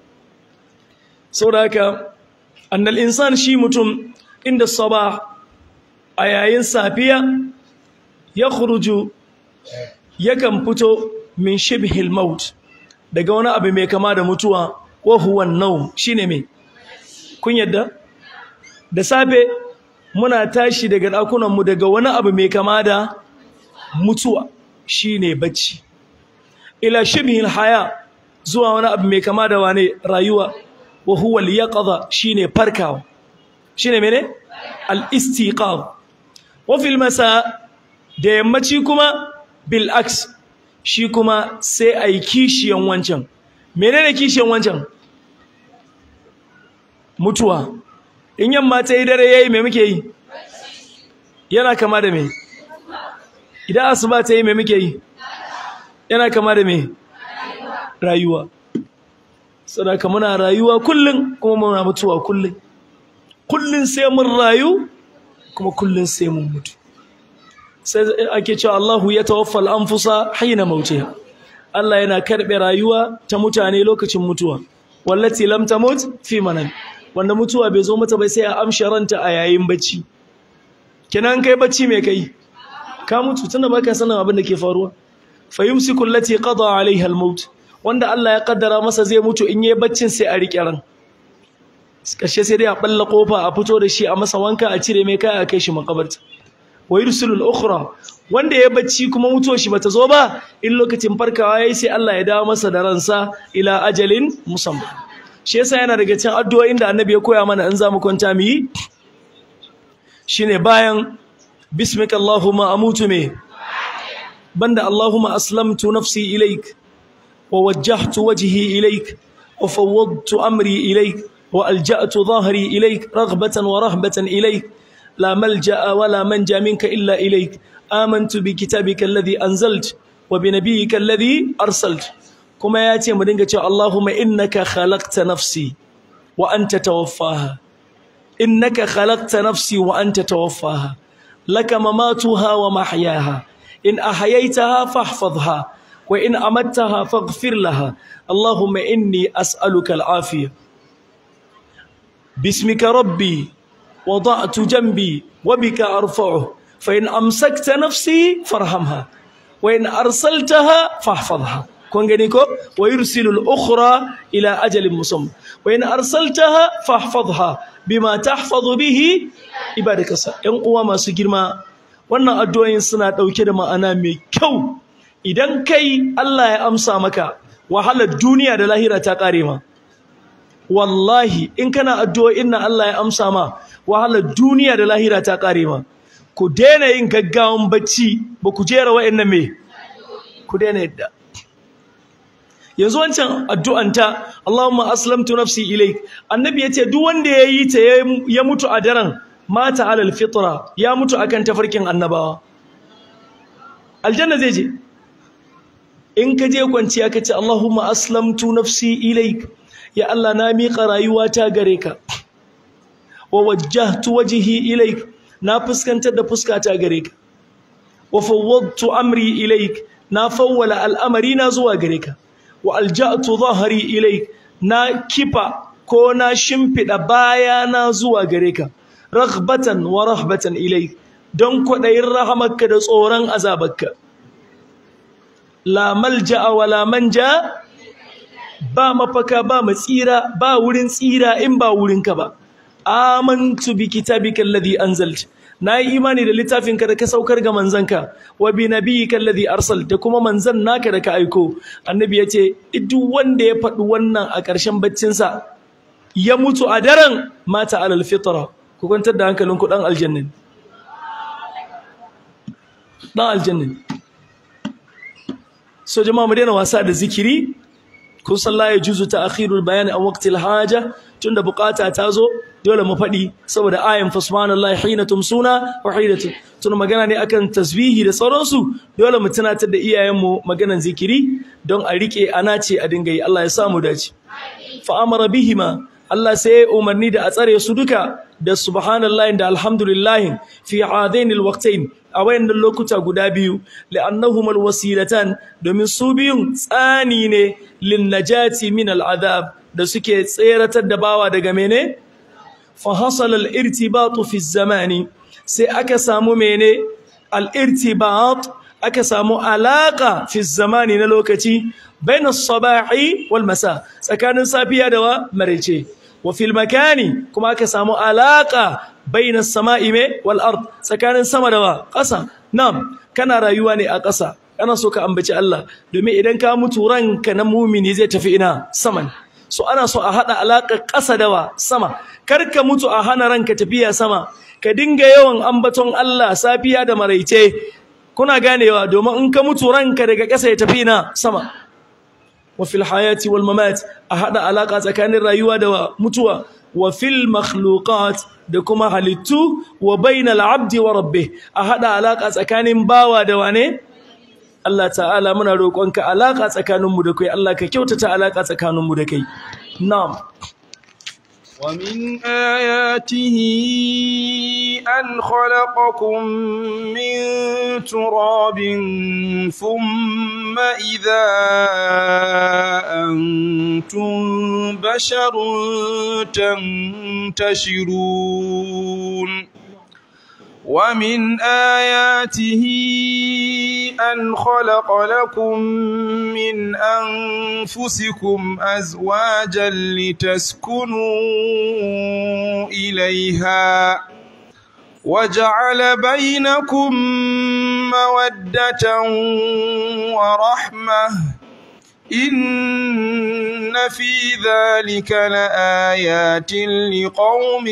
saboda haka annal insan shi mutum inda sabah a yayin safiya ya khuruju yakan fito min shibhil maut daga wani abu mai kama da mutuwa wa huwa an-nawm shine me kun yadda da safe muna tashi daga dakunan mu daga wani abu mai kama da mutuwa shine bacci ila shibhil haya zuwa wani abu mai kama da wane rayuwa wa huwa al-yaqadha shine farkawa shine mene al-istiqaz wa fil masa da yammaci kuma bil aks shi kuma sai ai kishiyan wancan menene kishiyan wancan mutuwa in yamma ta yi dare yayi me muke yi yana kama da me idan asuba ta yi me muke yi yana kama da me rayuwa sadaka muna rayuwa kullun kuma muna mutuwa kullun kullun sai mun rayu kuma kullun sai mun mutu sai ake cewa Allahu ya tawaffa al-anfusa hina mautiha Allah yana karbe rayuwa ta mutane lokacin mutuwa wallati lam tamut fi manam wanda mutuwa bai zo mata bai sai a amsha ranta a yayin bacci kenan kai bacci me kai ka mutu tunda baka sanin abin da ke faruwa fayumsiku allati qada alaiha al-maut wanda Allah ya kaddara masa zai mutu in yayi baccin sai a rike ran kashe sai dai a balla kofa a fito da shi a masa wanka a cire mai kai a kai shi makabarta wa yursilu al-ukhra wanda ya bacci kuma mutuwar shi bata zo ba in lokacin farkawa yayi sai Allah ya dawo masa da ransa ila ajalin musamma shi yasa yana daga cikin addu'o'in da Annabi ya koya mana in zamu kwanta mu yi shine bayan bismika allahumma amutu me banda allahumma aslamtu nafsi ilaik wa wajjahtu wajhi ilaik wa fawwadtu amri ilaik wa alja'tu dhahri ilaik raghbatan wa rahbatan ilaik لا ملجأ ولا منجا منك إلا إليك آمنت بكتابك الذي أنزلت وبنبيك الذي أرسلت kuma ya ce mu dinga cewa Allahumma innaka khalaqta nafsi wa anta tawaffaha innaka khalaqta nafsi wa anta tawaffaha laka mamatuha wa mahyaha in ahyaytaha fahfazha wa in amattaha faghfir laha Allahumma inni as'aluka al-afiyah باسمك ربي وضعت جنبي وبك أرفعه فإن أمسكت نفسي فارحمها وإن أرسلتها فاحفظها kun gani ko wa yursilu al-ukhra ila ajalin musamma wa in arsaltaha fahfazha bima tahfazu bihi ibadaka yan uwa masu girma wannan addu'o'in suna dauke da ma'ana mai kyau idan kai Allah ya amsa maka wahalar duniya da lahira ta kare ma wallahi in kana addu'o'in nan Allah ya amsa ma wahalar duniya da lahira ta kare ma ku daina yin gaggawan bacci ba ku jera wa'annan me ku daina yadda yanzu wancan addu'anta Allahumma aslamtu nafsi ilaik annabi yace duk wanda yayi ta ya mutu a daren mata alal fitra ya mutu akan tafarkin annabawa aljanna zai je in ka je kwanciya ka ce Allahumma aslamtu nafsi ilaik ya Allah na miƙa rayuwata gare ka wa wajjahtu wajhi ilaik na fuskantar da fuskata gare ka wa fawwadtu amri ilaik na fawwala al'amari na zuwa gare ka wa alja'tu dhahri ilaik na kifa ko na shimfida baya na zuwa gare ka raghbatan wa rahbatan ilaik don kwadayin rahamarka da tsoron azabarka la malja'a wa la manja ba mafaka ba matsira ba wurin tsira in ba wurinka ba amantu bi kitabika alladhi anzalta nayi imani da littafinka da ka saukar ga manzanka wa bi nabiyyika alladhi arsal da kuma manzan naka da ka aiko annabi yace duk wanda ya faɗi wannan a ƙarshen baccin sa ya mutu a daren mata alal fitra ku kwantar da hankalinku dan aljanna dan aljanna so jama'a mu daina wasa da zikiri kun san la yajuzu ta'khirul bayan an waqtil haja tunda bukata ta zo dole mu faɗi saboda ayan fa subhanallahi hina tumsuna wa hina tun magana ne akan tasbihi da sauransu dole mu tunatar da iyayenmu maganan zikiri don a rike ana ce a dinga yi Allah ya samu dace fa amara bihima Allah sai ya umarni da a tsare su duka da subhanallahi da alhamdulillahi fi hadain alwaqtain a wayannan lokuta guda biyu li'annahum alwasilatan domin su biyun tsani ne lin najati min al'adab da suke tseratar da bawa daga mene fa hasala al-irtibat fi zamani sai aka samu mene al-irtibat aka samu alaka fi zamani na lokaci bain as-sabahi wal masa tsakanin safiya da wa marece wa fil makani kuma aka samu alaka bain as-sama'i wal ard tsakanin sama da wa ƙasa nam kana rayuwa ne a ƙasa kana so ka ambaci Allah domin idan ka mutu ranka na mumini zai tafi ina saman so ana so a hada alaka ƙasa da wa sama kar ka mutu a hana ranka tafiya sama ka dinga yawan ambaton Allah safiya da maraice kuna ganewa domin in ka mutu ranka daga ƙasa ya tafi ina sama wa fil hayati wal mamat a hada alaka tsakanin rayuwa da mutuwa wa fil makhluqat da kuma halittu wa bainal abdi wa rabbih a hada alaka tsakanin bawa da wane Allah ta'ala muna roƙonka alaka tsakaninmu da kai Allah ka kyautata alaka tsakaninmu da kai na'am ومن آياته أن خلقكم من تراب ثم إذا أنتم بشر تنتشرون ومن آياته أن خلق لكم من أنفسكم أزواجا لتسكنوا إليها وجعل بينكم مودة ورحمة إن في ذلك لآيات لقوم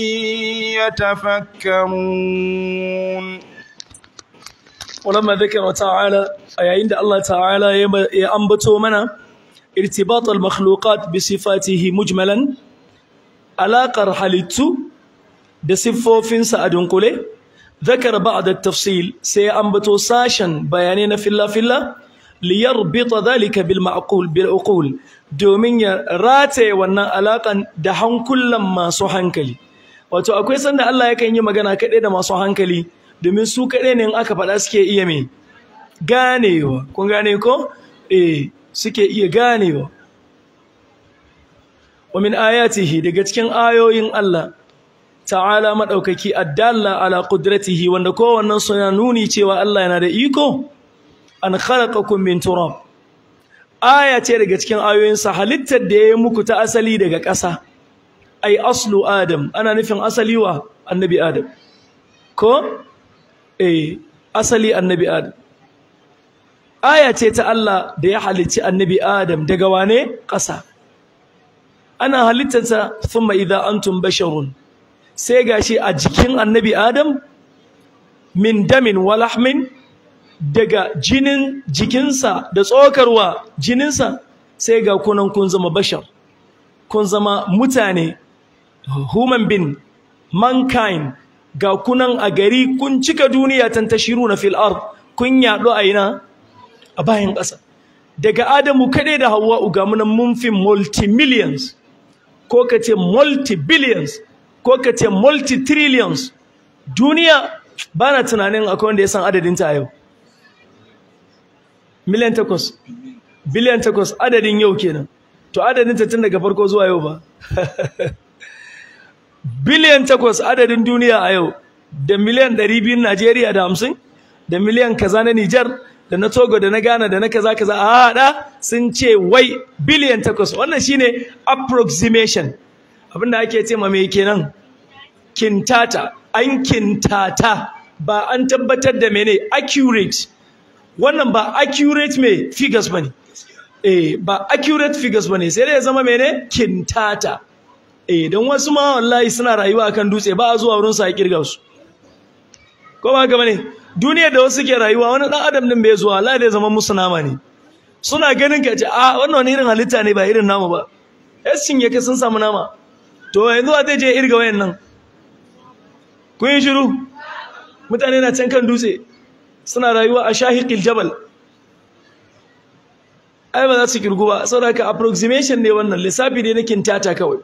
يتفكرون ولما ذكر تعالى أي عند الله تعالى يأنبتو منا ارتباط المخلوقات بصفاته مجملا علاقة حالتو بصفوفنسا أدنقله ذكر بعد التفصيل سيأنبتو ساشا بيانين في الله في الله liyarbita dhalika bil ma'qul bil uqul domin ya rataye wannan alakan da hankulan masu hankali wato akwai sanda Allah yakan yi magana kaɗai da masu hankali domin su kaɗai ne in aka faɗa suke iya me ganewa kun gane ko eh suke iya ganewa wa min ayatihi daga cikin ayoyin Allah ta'ala madaukaki addalla ala qudratihi wanda kowannen suna nuni cewa Allah yana da iko an khalaqakum min turab aya ce daga cikin ayoyinsa halittar da ya yi muku ta asali daga ƙasa ai aslu adam ana nufin asali wa annabi adam ko eh asali annabi adam aya ce ta Allah da ya halicci annabi adam daga wane ƙasa ana halittarsa thumma idza antum basharun sai gashi a jikin annabi adam min damin wa lahmin daga jinin jikinsa da tsokarwa jininsa sai ga kunan kun zama bashar kun zama mutane human being mankind ga kunan a gari kun cika duniya tantashiru na fil ard kun yaɗo a ina a bayan ƙasa daga adamu kaɗai da hawa ga munan mun fi multi-millions ko ka ce multi-billions ko ka ce multi-trillions duniya ba na tunanin akwai wanda ya san adadinta a yau miliyan takwas biliyan takwas adadin yau kenan to adadin ta tun daga farko zuwa yau ba biliyan takwas adadin duniya a yau da miliyan ɗari biyun Najeriya da hamsin da miliyan kaza na Nijar da na Togo da na Ghana da na kaza kaza a haɗa sun ce wai biliyan takwas wannan shine approximation abinda ake ce ma mai kenan kintata an kintata ba an tabbatar da mene accurate wannan ba accurate me figures bane eh ba accurate figures bane sai dai ya zama mene kintata eh don wasu ma wallahi suna rayuwa akan dutse ba a zuwa wurin sa kirga su ko ba haka bane duniyar da wasu ke rayuwa wani dan adam din bai zuwa Allah zai zama musu nama ne suna ganin ka ce a wannan wani irin halitta ne ba irin namu ba yashin yake sun samu nama to yanzu a zai je irga wayannan kun yi shiru mutane na can kan dutse suna rayuwa a shahiqil jabal ai ba za su kirgu ba saboda haka approximation ne wannan lissafi ne na kintata kawai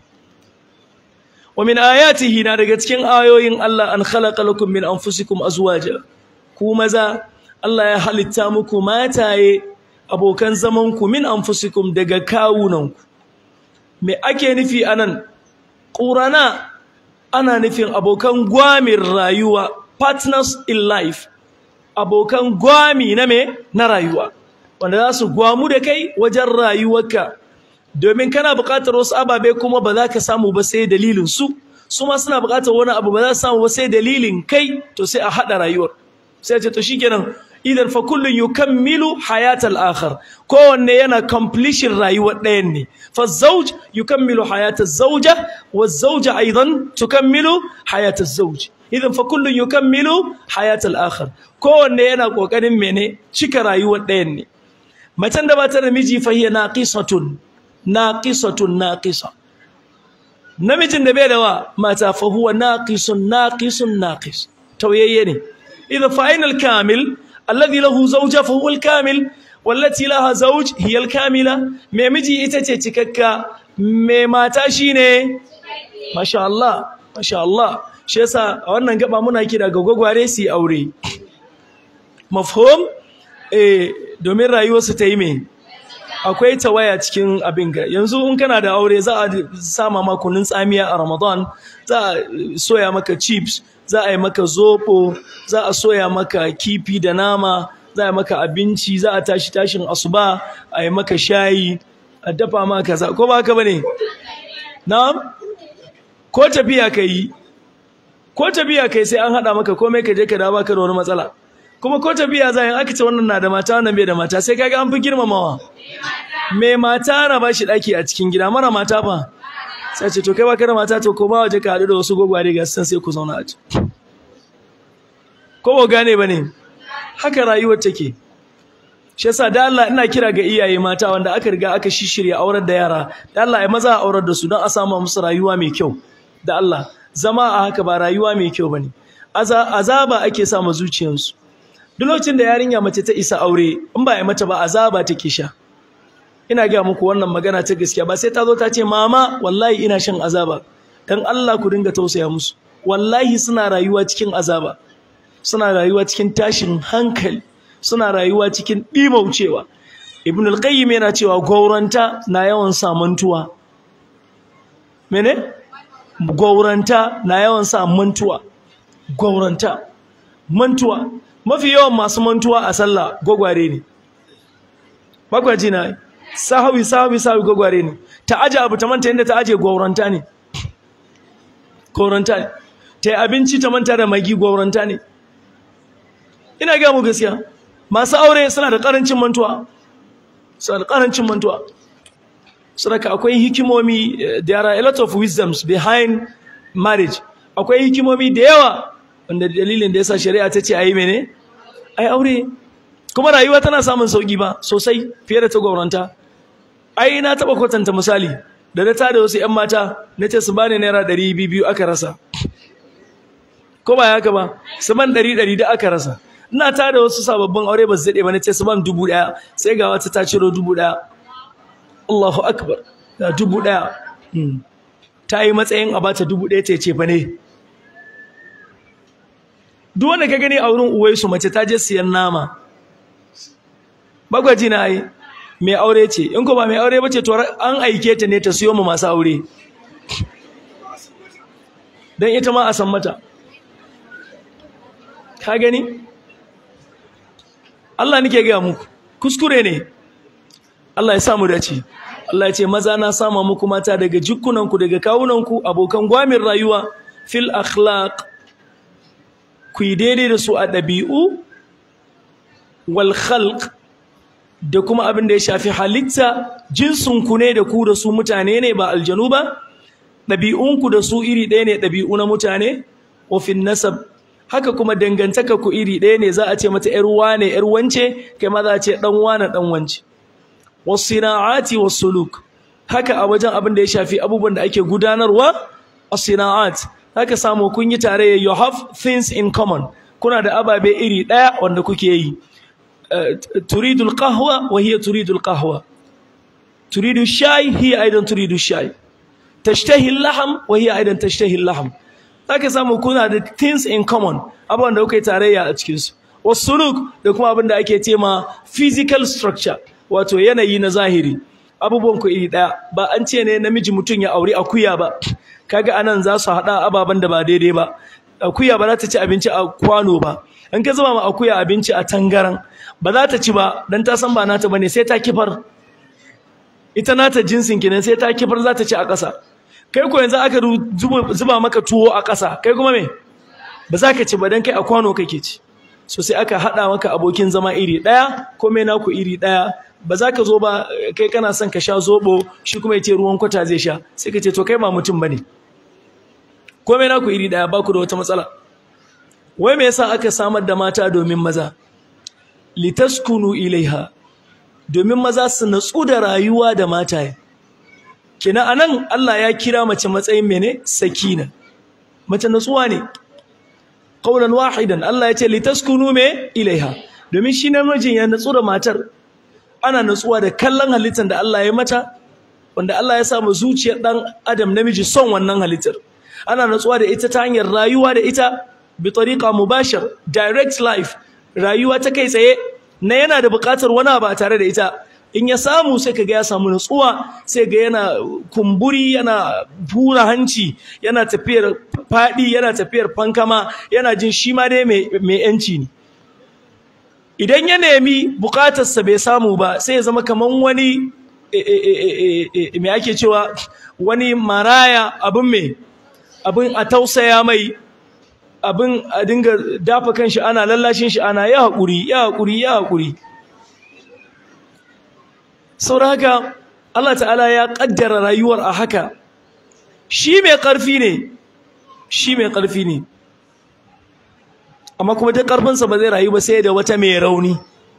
wa min ayatihi na daga cikin ayoyin Allah an khalaqa lakum min anfusikum azwaja ku maza Allah ya halitta muku mataye abokan zaman ku min anfusikum daga kawunanku me ake nufi anan qurana ana nufin abokan gwamin rayuwa partners in life abokan gwami na me na rayuwa wanda za su gwamu da kai wajen rayuwarka domin kana buƙatar wasu ababe kuma ba za ka samu ba sai dalilin su su ma suna buƙatar wani abu ba za su samu ba sai dalilin kai to sai a haɗa rayuwar sai ce to shikenan idan fa kullun yukammilu hayatal akhar kowanne yana completion rayuwar ɗayan ne fa zawj yukammilu hayata zawja wa zawja aidan tukammilu hayata zawj idan fa kullun yukammilu hayatal akhar kowanne yana kokarin mene cika rayuwar ɗayan ne macen da ba ta da miji fa hiya naqisatun naqisatun naqisa namijin da bai da wa mata fa huwa naqisun naqisun naqis tauyayye ne idan fa ainal kamil alladhi lahu zawja fa huwa al-kamil wallati laha zawj hiya al-kamila me miji ita ce cikakka me mata shine masha Allah masha Allah shi yasa a wannan gaba muna kira ga gwagware su aure mafhum eh domin rayuwarsu ta yi me akwai tawaya cikin abin ga yanzu in kana da aure za a sama maka kunun tsamiya a Ramadan za a soya maka chips za a yi maka zobo za a soya maka kifi da nama za a yi maka abinci za a tashi tashin asuba a yi maka shayi a dafa maka kaza ko ba haka bane na'am ko tafiya kai ko tafiya kai sai an hada maka komai ka je ka dawo baka da wani matsala kuma ko tafiya za yin aka ce wannan na da mata wannan bai da mata sai kaga an fi girmamawa me mata na ba shi daki a cikin gida mara mata fa sai ce to kai baka da mata to ko ba waje ka haɗu da wasu gwagware ga san sai ku zauna a ciki ko ba gane bane haka rayuwar take shi yasa da Allah ina kira ga iyaye mata wanda aka riga aka shishirya aurar da yara da Allah ai maza a aurar da su don a samu musu rayuwa mai kyau da Allah zama a haka ba rayuwa mai kyau bane azaba ake sa ma zuciyarsu duk lokacin da yarinya mace ta isa aure in ba ya mata ba azaba take sha ina ga muku wannan magana ta gaskiya ba sai ta zo ta ce mama wallahi ina shan azaba dan Allah ku dinga tausaya musu wallahi suna rayuwa cikin azaba suna rayuwa cikin tashin hankali suna rayuwa cikin dimaucewa ibn al-qayyim yana cewa gauranta na yawan sa mantuwa mene gauranta na yawan sa mantuwa gauranta mantuwa mafi yawan masu mantuwa a sallah gwagware ne bakwaji na sahawi sahawi sahawi gwagware ne ta aje abu ta manta inda ta aje gauranta ne gauranta ne ta yi abinci ta manta da magi gauranta ne ina gaya mu gaskiya masu aure suna da karancin mantuwa suna da karancin mantuwa saboda akwai hikimomi there are a lot of wisdoms behind marriage akwai hikimomi da yawa wanda dalilin da yasa shari'a ta ce ayi mene ai aure kuma rayuwa tana samun sauki ba sosai fiye da ta gwauranta ai na taba kwatanta misali da na tada wasu ƴan mata na ce su bani naira ɗari biyu aka rasa ko ba haka ba su ban ɗari ɗari da aka rasa ina tada wasu sababbin aure ba su daɗe ba na ce su ban dubu ɗaya sai ga wata ta ciro dubu ɗaya Allahu akbar da dubu ɗaya ta yi matsayin a bata dubu ɗaya ta ce fa ne duk wanda ka gani a wurin uwaisu mace ta je siyan nama bagwaji na yi mai aure ce in ko ba mai aure bace to an aike ta ne ta siyo mu masu aure dan ita ma a san mata ka gani Allah nake ga muku kuskure ne Allah ya sa mu dace Allah ya ce maza na sama muku mata daga jikkunanku daga kawunanku abokan gwamin rayuwa fil akhlaq ku yi daidai da su a ɗabi'u wal khalq da kuma abin da ya shafi halitta jinsinku ne da ku da su mutane ne ba aljanu ba ɗabi'unku da su iri ɗaya ne ɗabi'u na mutane wa fin nasab haka kuma dangantaka ku iri ɗaya ne za a ce mata ƴar wane ƴar wance kai ma za a ce ɗan wane ɗan wance wasina'ati wasuluk haka a wajen abin da ya shafi abubuwan da ake gudanarwa as-sina'at haka samu kun yi tare you have things in common kuna da ababe iri daya wanda kuke yi turidul qahwa wa hiya turidul qahwa turidu shay hiya aidan turidu shay tashtahi al-lahm wa hiya aidan tashtahi al-lahm haka samu kuna da things in common abubuwan da kuke tarayya a cikin su wasuluk da kuma abin da ake cema physical structure wato yanayi na zahiri abubuwan ku iri daya ba an ce ne namiji mutum ya auri akuya ba kaga anan za su hada ababan da ba daidai ba akuya ba za ta ci abinci a kwano ba in ka zuba ma akuya abinci a tangaran ba za ta ci ba dan ta san ba nata bane sai ta kifar ita nata jinsin kenan sai ta kifar za ta ci a ƙasa kai ko yanzu aka zuba maka tuwo a ƙasa kai kuma me ba za ka ci ba dan kai a kwano kake ci so sai aka hada maka abokin zama iri daya komai naku iri daya ba za ka zo ba kai kana son ka sha zobo shi kuma ya ce ruwan kwata zai sha sai ka ce to kai ba mutum bane komai naku iri daya ba ku da wata matsala wai me yasa aka samar da mata domin maza litaskunu ilaiha domin maza su natsu da rayuwa da mataye kina anan Allah ya kira mace matsayin mene sakina mace natsuwa ne qaulan wahidan Allah ya ce litaskunu me ilaiha domin shi namijin ya natsu da matar ana natsuwa da kallon halittar da Allah ya mata wanda Allah ya samu zuciyar dan adam namiji son wannan halittar ana natsuwa da ita ta hanyar rayuwa da ita bi tariqa mubashir direct life rayuwa ta kai tsaye na yana da buƙatar wani ba tare da ita in ya samu sai kaga ya samu natsuwa sai ga yana kumburi yana bura hanci yana tafiyar fadi yana tafiyar fankama yana jin shi ma dai mai yanci ne idan ya nemi bukatarsa bai samu ba sai ya zama kaman wani me ake cewa wani maraya abin mai abin a tausaya mai abin a dinga dafa kanshi ana lallashin shi ana ya haƙuri ya haƙuri ya haƙuri saboda haka Allah ta'ala ya ƙaddara rayuwar a haka shi mai ƙarfi ne shi mai ƙarfi ne amma kuma ta ƙarfinsa ba zai rayu ba sai da wata mai rauni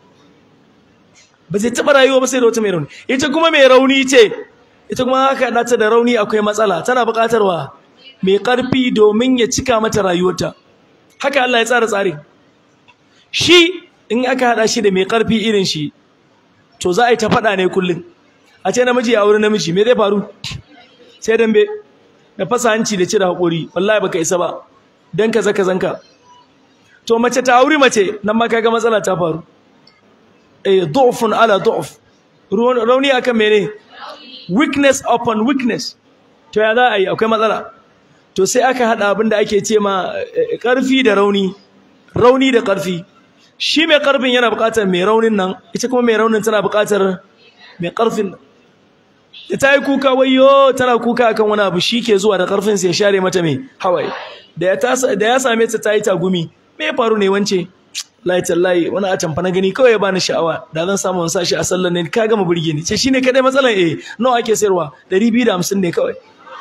ba zai taɓa rayuwa ba sai da wata mai rauni ita kuma mai rauni ce ita kuma haka nata da rauni akwai matsala tana buƙatarwa mai ƙarfi domin ya cika mata rayuwarta haka Allah ya tsara tsari shi in aka haɗa shi da mai ƙarfi irin shi to za a yi ta faɗa ne kullum a ce namiji ya wuri namiji me zai faru sai dambe da fasa hanci da cire haƙori wallahi baka isa ba dan kaza kazanka to mace ta auri mace nan ma kaga matsala ta faru eh du'fun ala du'f rauni akan mene weakness upon weakness to ya za a yi akwai matsala to sai aka hada abin da ake ce ma karfi da rauni rauni da karfi shi mai karfin yana buƙatar mai raunin nan ita kuma mai raunin tana buƙatar mai karfin da ta yi kuka wayo tana kuka akan wani abu shi ke zuwa da karfin sai ya share mata mai hawaye da ya same ta ta yi tagumi me ya faru ne wance layi tallahi wani a tamfa na gani kawai ya bani sha'awa da zan samu sa shi a sallar ne ka gama burge ni ce shine kadai matsalan eh nawa ake sayarwa 250 ne kawai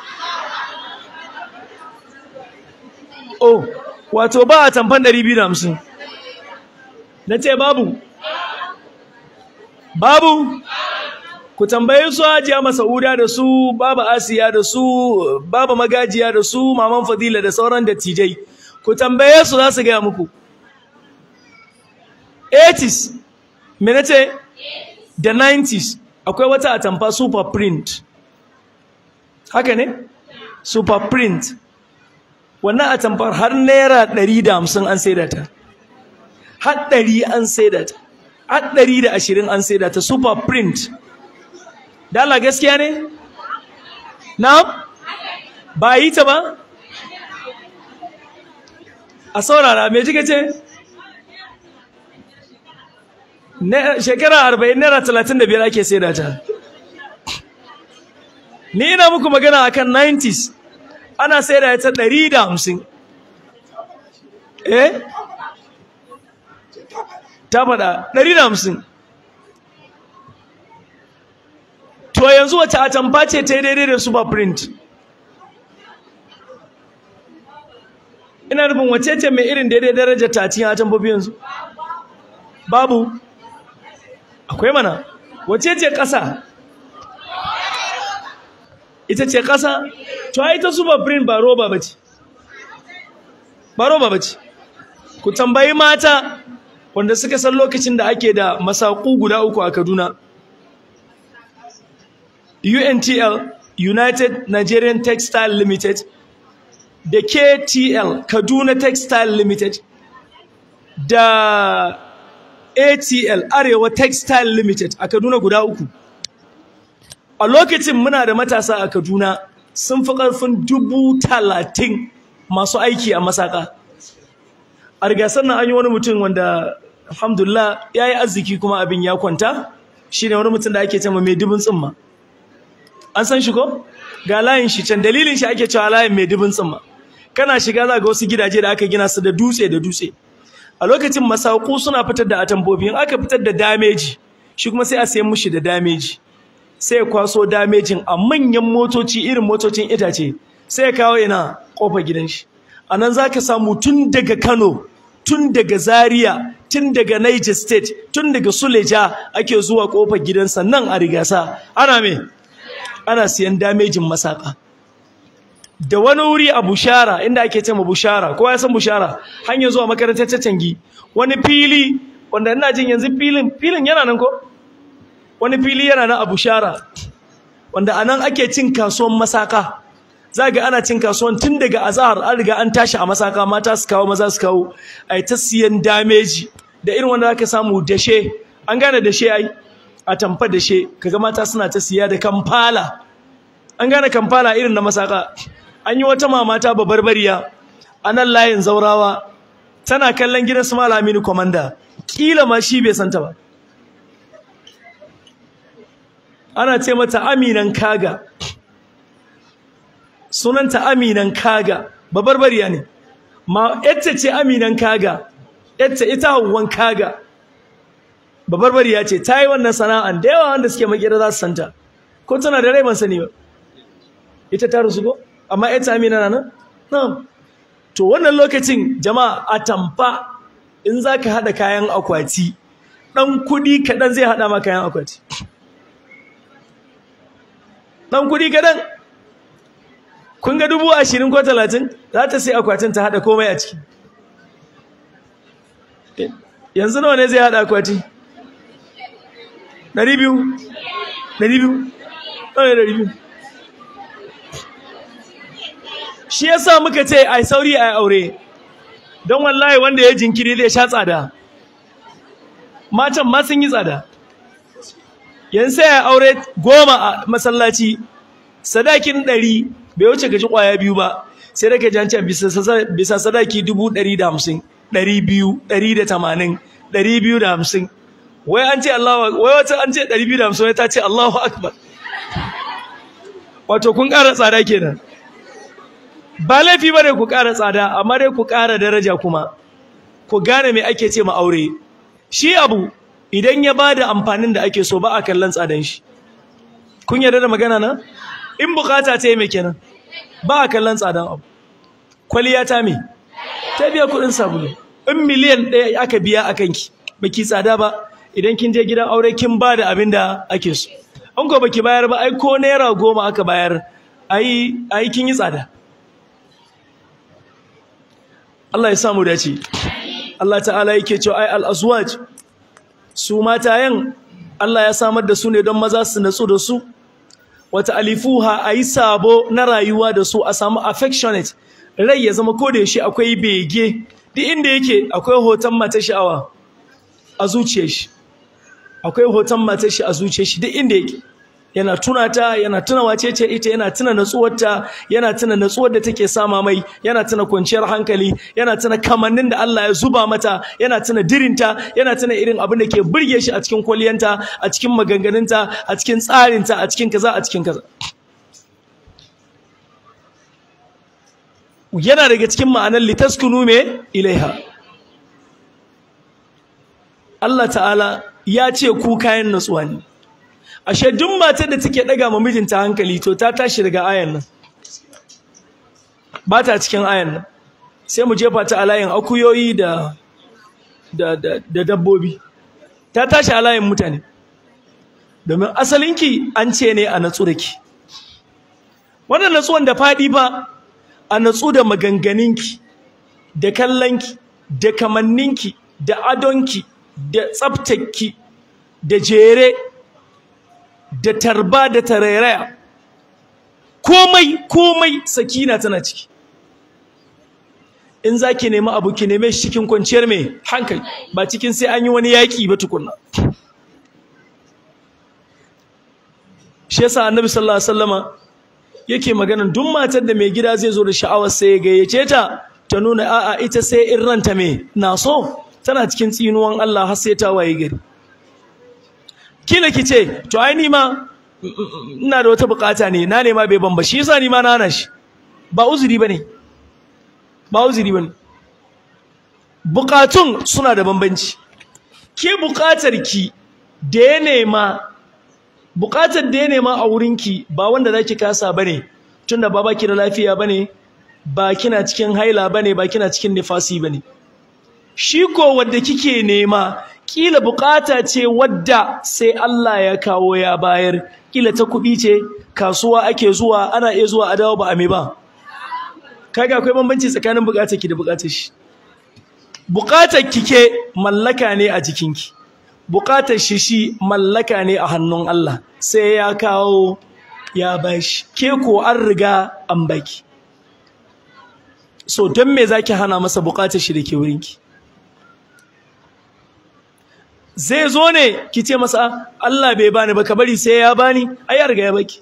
oh wato ba a tamfan 250 na ce babu babu ku tambaye su hajiya masauda da su baba asiya da su baba magajiya da su maman fadila da sauran dattijai ku tambaye su za su gaya muku 80s me nace da 90s akwai wata atamfa super print haka ne super print wannan atamfar har naira 150 an saida ta har 100 an saida ta har 120 an saida ta super print dala gaskiya ne na ba yi ta ba a saurara me kika ce shekara arba'in naira talatin da biyar ake saida ta ni ina muku magana akan 90s ana saida ta ɗari da hamsin eh ta faɗa ɗari da hamsin to yanzu wace atamfa ce ta yi daidai da super print ina nufin wace ce mai irin daidai darajar ta cikin atamfofi yanzu babu akwai mana wace ce ƙasa ita ce ƙasa to ai ta super print ba roba bace ba roba bace ku tambayi mata wanda suka san lokacin da ake da masaku guda uku a Kaduna UNTL United Nigerian Textile Limited da KTL Kaduna Textile Limited da ATL Arewa Textile Limited a Kaduna guda uku a lokacin muna da matasa a Kaduna sun fi ƙarfin dubu talatin masu aiki a masaka a rigasar nan an yi wani mutum wanda alhamdulillah ya yi arziki kuma abin ya kwanta shi ne wani mutum da ake cewa mai dubin tsimma an san shi ko ga layin shi can dalilin shi ake cewa layin mai dubin tsimma kana shiga za ga wasu gidaje da aka gina su da dutse da dutse a lokacin masaku suna fitar da atambobi in aka fitar da dameji shi kuma sai a sayi mushi da dameji sai ya kwaso damejin a manyan motoci irin motocin itace sai ya kawo ina kofar gidan shi a nan za ka samu tun daga kano tun daga zaria tun daga niger state tun daga suleja ake zuwa kofar gidansa nan a rigasa ana me ana siyan damejin masaka da wani wuri a bushara inda ake ce ma bushara kowa ya san bushara hanyar zuwa makarantar cancangi wani fili wanda ina jin yanzu filin filin yana nan ko wani fili yana nan a bushara wanda anan ake cin kasuwan masaka za ga ana cin kasuwan tun daga azahar an riga an tashi a masaka mata su kawo maza su kawo a ta siyan dameji da irin wanda zaka samu dashe an gane dashe ai a tamfa dashe kaga mata suna ta siya da kamfala an gane kamfala irin na masaka an yi wata mamata babarbariya a nan layin zaurawa tana kallon gidan su malamini komanda kila ma shi bai santa ba ana ce mata aminan kaga sunanta aminan kaga babarbariya ne ma ita ce aminan kaga ita ita hawan kaga babarbariya ce ta yi wannan sana'an da yawa wanda suke makera za su santa ko tana da rai ban sani ba ita ta rusu ko amma ita amina na nan na'am to wannan lokacin jama'a a tamfa in za ka haɗa kayan akwati ɗan kuɗi kaɗan zai haɗa ma kayan akwati ɗan kuɗi kaɗan kun ga dubu ashirin ko talatin za ta sai akwatin ta haɗa komai a ciki yanzu nawa ne zai haɗa akwati ɗari biyu ɗari biyu nawa ne ɗari biyu shi yasa muka ce ai sauri ai aure don wallahi wanda ya jinkiri zai sha tsada matan ma sun yi tsada yanzu sai ya aure goma a masallaci sadakin ɗari bai wuce gaji ƙwaya biyu ba sai da ka ji an ce bisa sadaki dubu ɗari da hamsin ɗari biyu ɗari da tamanin ɗari biyu da hamsin wai an ce Allah wai wata an ce ɗari biyu da hamsin wai ta ce Allahu Akbar wato kun ƙara tsada kenan ba laifi ba ne ku ƙara tsada amma dai ku ƙara daraja kuma ku gane me ake ce ma aure shi abu idan ya ba da amfanin da ake so ba a kallon tsadan shi kun yarda da magana na in bukata ta yi mai kenan ba a kallon tsadan abu kwaliya ta me ta biya kuɗin sabulu in miliyan ɗaya aka biya a kanki baki tsada ba idan kin je gidan aure kin ba da abin da ake so an ko baki bayar ba ai ko naira goma aka bayar ai ai kin yi tsada Allah ya samu dace Allah ta'ala yake cewa ai al-azwaj su matayen Allah ya samar da su ne don maza su natsu da su wata alifuha ayi sabo na rayuwa da su a samu affectionate rai ya zama ko da yaushe akwai bege duk inda yake akwai hoton matar sha'awa a zuciyar shi akwai hoton matar shi a zuciyar shi duk inda yake yana tuna ta yana tuna wace ce ita yana tuna natsuwarta yana tuna natsuwar da take sama mai yana tuna kwanciyar hankali yana tuna kamannin da Allah ya zuba mata yana tuna dirinta yana tuna irin abin da ke burge shi a cikin kwaliyanta a cikin maganganunta a cikin tsarinta a cikin kaza a cikin kaza yana daga cikin ma'anar litaskunu me ilaiha Allah ta'ala ya ce ku kayan natsuwa ne ashe duk matar da take daga ma mijinta hankali to ta tashi daga ayan nan ba ta cikin ayan nan sai mu jefa ta a layin akuyoyi da da da, da dabbobi ta tashi a layin mutane domin asalinki an ce ne a natsu da ki wannan natsuwan da faɗi ba a natsu da maganganinki da kallonki da kamanninki da adonki da tsaftarki da jere da tarba da tarairaya komai komai sakina tana ciki in za ki nemi abu ki neme shi cikin kwanciyar mai hankali ba cikin sai an yi wani yaƙi ba tukunna shi yasa annabi sallallahu alaihi wasallama yake maganan duk matar da mai gida zai zo da sha'awar sai ya gayyace ta ta nuna a'a ita sai in ranta me na so tana cikin tsinuwan Allah har sai ta waye gari kila ki ce to ai ni ma ina da wata bukata ne na nema bai ban ba shi yasa ni ma na hana shi ba uzuri bane ba uzuri bane bukatun suna da bambanci ke bukatar ki da ya nema bukatar da ya nema a wurinki ba wanda zaki kasa bane tunda ba baki da lafiya bane ba kina cikin haila bane ba kina cikin nifasi bane shi ko wanda kike nema kila bukata ce wadda sai Allah ya kawo ya bayar kila ta kuɗi ce kasuwa ake zuwa ana iya zuwa a dawo ba a me ba kaga akwai bambanci tsakanin bukatar ki da bukatar shi bukatar kike mallaka ne a jikinki bukatar shi shi mallaka ne a hannun Allah sai ya kawo ya bashi ke ko an riga an baki so don me zaki hana masa bukatar shi da ke wurinki zai zo ne ki ce masa Allah bai bani ba ka bari sai ya bani ai ya riga ya baki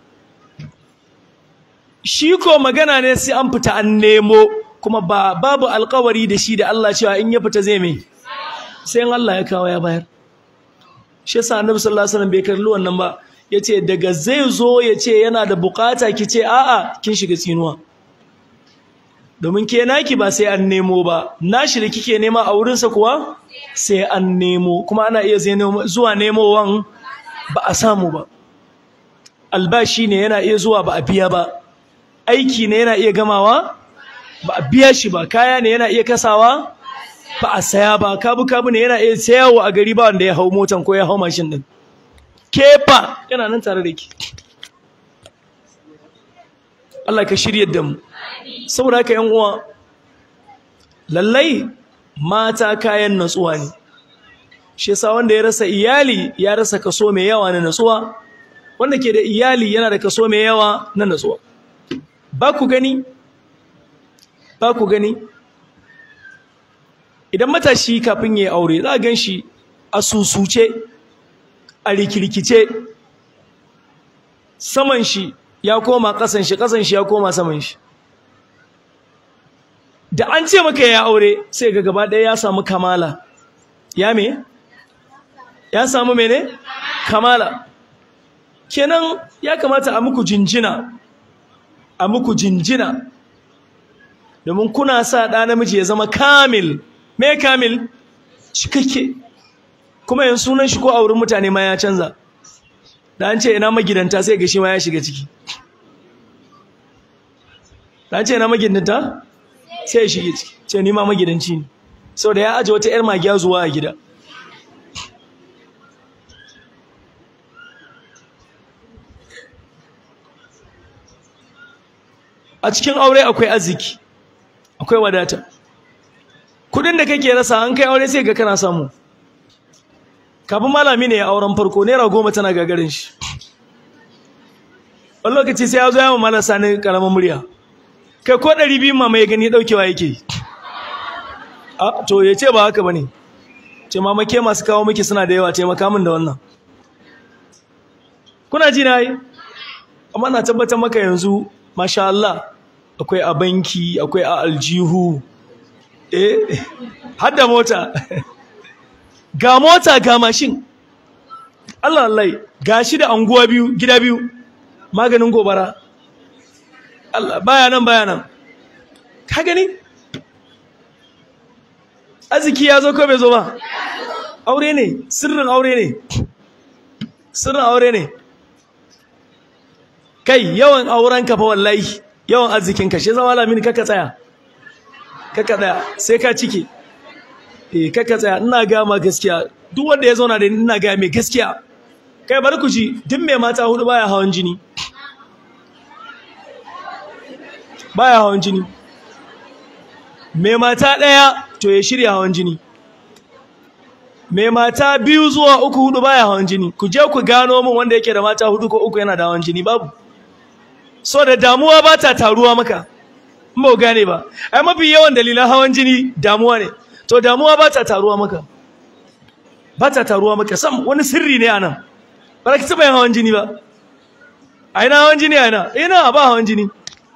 shi ko magana ne sai an fita an nemo kuma ba babu alkawari da shi da Allah cewa in ya fita zai mai sai in Allah ya kawo ya bayar shi yasa Annabi sallallahu alaihi wasallam bai kalli wannan ba yace daga zai zo ya ce yana da bukata ki ce a'a kin shiga tsinuwa domin ke naki ba sai an nemo ba nashi da kike nema a wurinsa kuwa sai an nemo kuma ana iya zuwa nemowan ba a samu ba albashi ne yana iya zuwa ba a biya ba aiki ne yana iya gamawa ba a biya shi ba kaya ne yana iya kasawa ba a saya ba kabu kabu ne yana iya sayawa a gari ba wanda ya hau motan ko ya hau mashin din kefa yana nan tare da ki Allah ka shirya da mu saboda haka yan uwa lallai mata kayan natsuwa ne shi yasa wanda ya rasa iyali ya rasa kaso mai yawa na natsuwa wanda ke da iyali yana da kaso mai yawa na natsuwa ba ku gani ba ku gani idan matashi kafin ya yi aure za a gan shi a susuce a rikirkice saman shi ya koma ƙasan shi ƙasan shi ya koma saman shi da an ce maka ya aure sai ga gaba ɗaya ya samu kamala ya me ya samu mene kamala kenan ya kamata a muku jinjina a muku jinjina domin kuna sa ɗa namiji ya zama kamil me kamil cikakke kuma yanzu sunan shi ko a wurin mutane ma ya canza da an ce ina magidanta sai ga shi ma ya shiga ciki da an ce ina magidanta sai ya shige ciki ce ni ma magidanci ne saboda ya aje wata yar magiya zuwa a gida a cikin aure akwai arziki akwai wadata kudin da kake rasa an kai aure sai ga kana samu kafin malami ne ya auren farko naira goma tana gagarin shi wani lokaci sai ya zo ya mamala sani karamin murya kai ko ɗari biyu ma mai gani ɗaukewa yake a to ya ce ba haka ba ne ce mamake masu kawo miki suna da yawa taimaka min da wannan kuna ji na yi amma na tabbatar maka yanzu masha Allah akwai a banki akwai a aljihu eh har da mota ga mota ga mashin Allah Allah ga shi da anguwa biyu gida biyu maganin gobara Allah baya nan baya nan ka gani arziki ya zo ko bai zo ba aure ne sirrin aure ne sirrin aure ne kai yawan auren ka fa wallahi yawan arzikin ka shi zama lamin kaka tsaya kaka tsaya sai ka cike eh kaka tsaya ina ga ma gaskiya duk wanda ya zauna da ni ina ga mai gaskiya kai bari ku ji duk mai mata hudu baya hawan jini baya hawan jini mai mata daya to ya shirya hawan jini mai mata biyu zuwa uku hudu baya hawan jini ku je ku gano min wanda yake da mata hudu ko uku yana da hawan jini babu so da damuwa ba ta taruwa maka in ba gane ba ai mafi yawan dalilan hawan jini damuwa ne to damuwa ba ta taruwa maka ba ta taruwa maka sam wani sirri ne anan ba ka taba yin hawan jini ba a ina hawan jini a ina ina ba hawan jini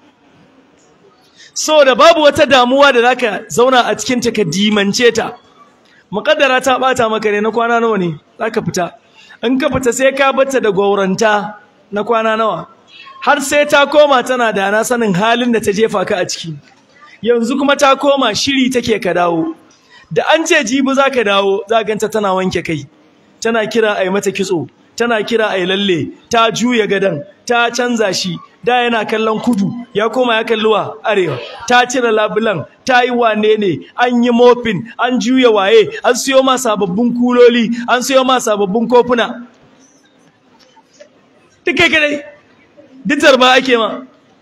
so da babu wata damuwa da zaka zauna a cikin ta ka dimance ta muƙaddara ta bata maka ne na kwana nawa ne zaka fita in ka fita sai ka bata da gauranta na kwana nawa har sai ta koma tana da na sanin halin da ta jefa ka a ciki yanzu kuma ta koma shiri take ka dawo da an ce jibi za ka dawo za ganta tana wanke kai tana kira a yi mata kitso tana kira a yi lalle ta juya gadon ta canza shi da yana kallon kudu ya koma ya kalluwa arewa ta cire labulan ta yi wane ne an yi mofin an juya waye an siyo ma sababbin kuloli an siyo ma sababbin kofuna duk kai kadai ditar ba ake ma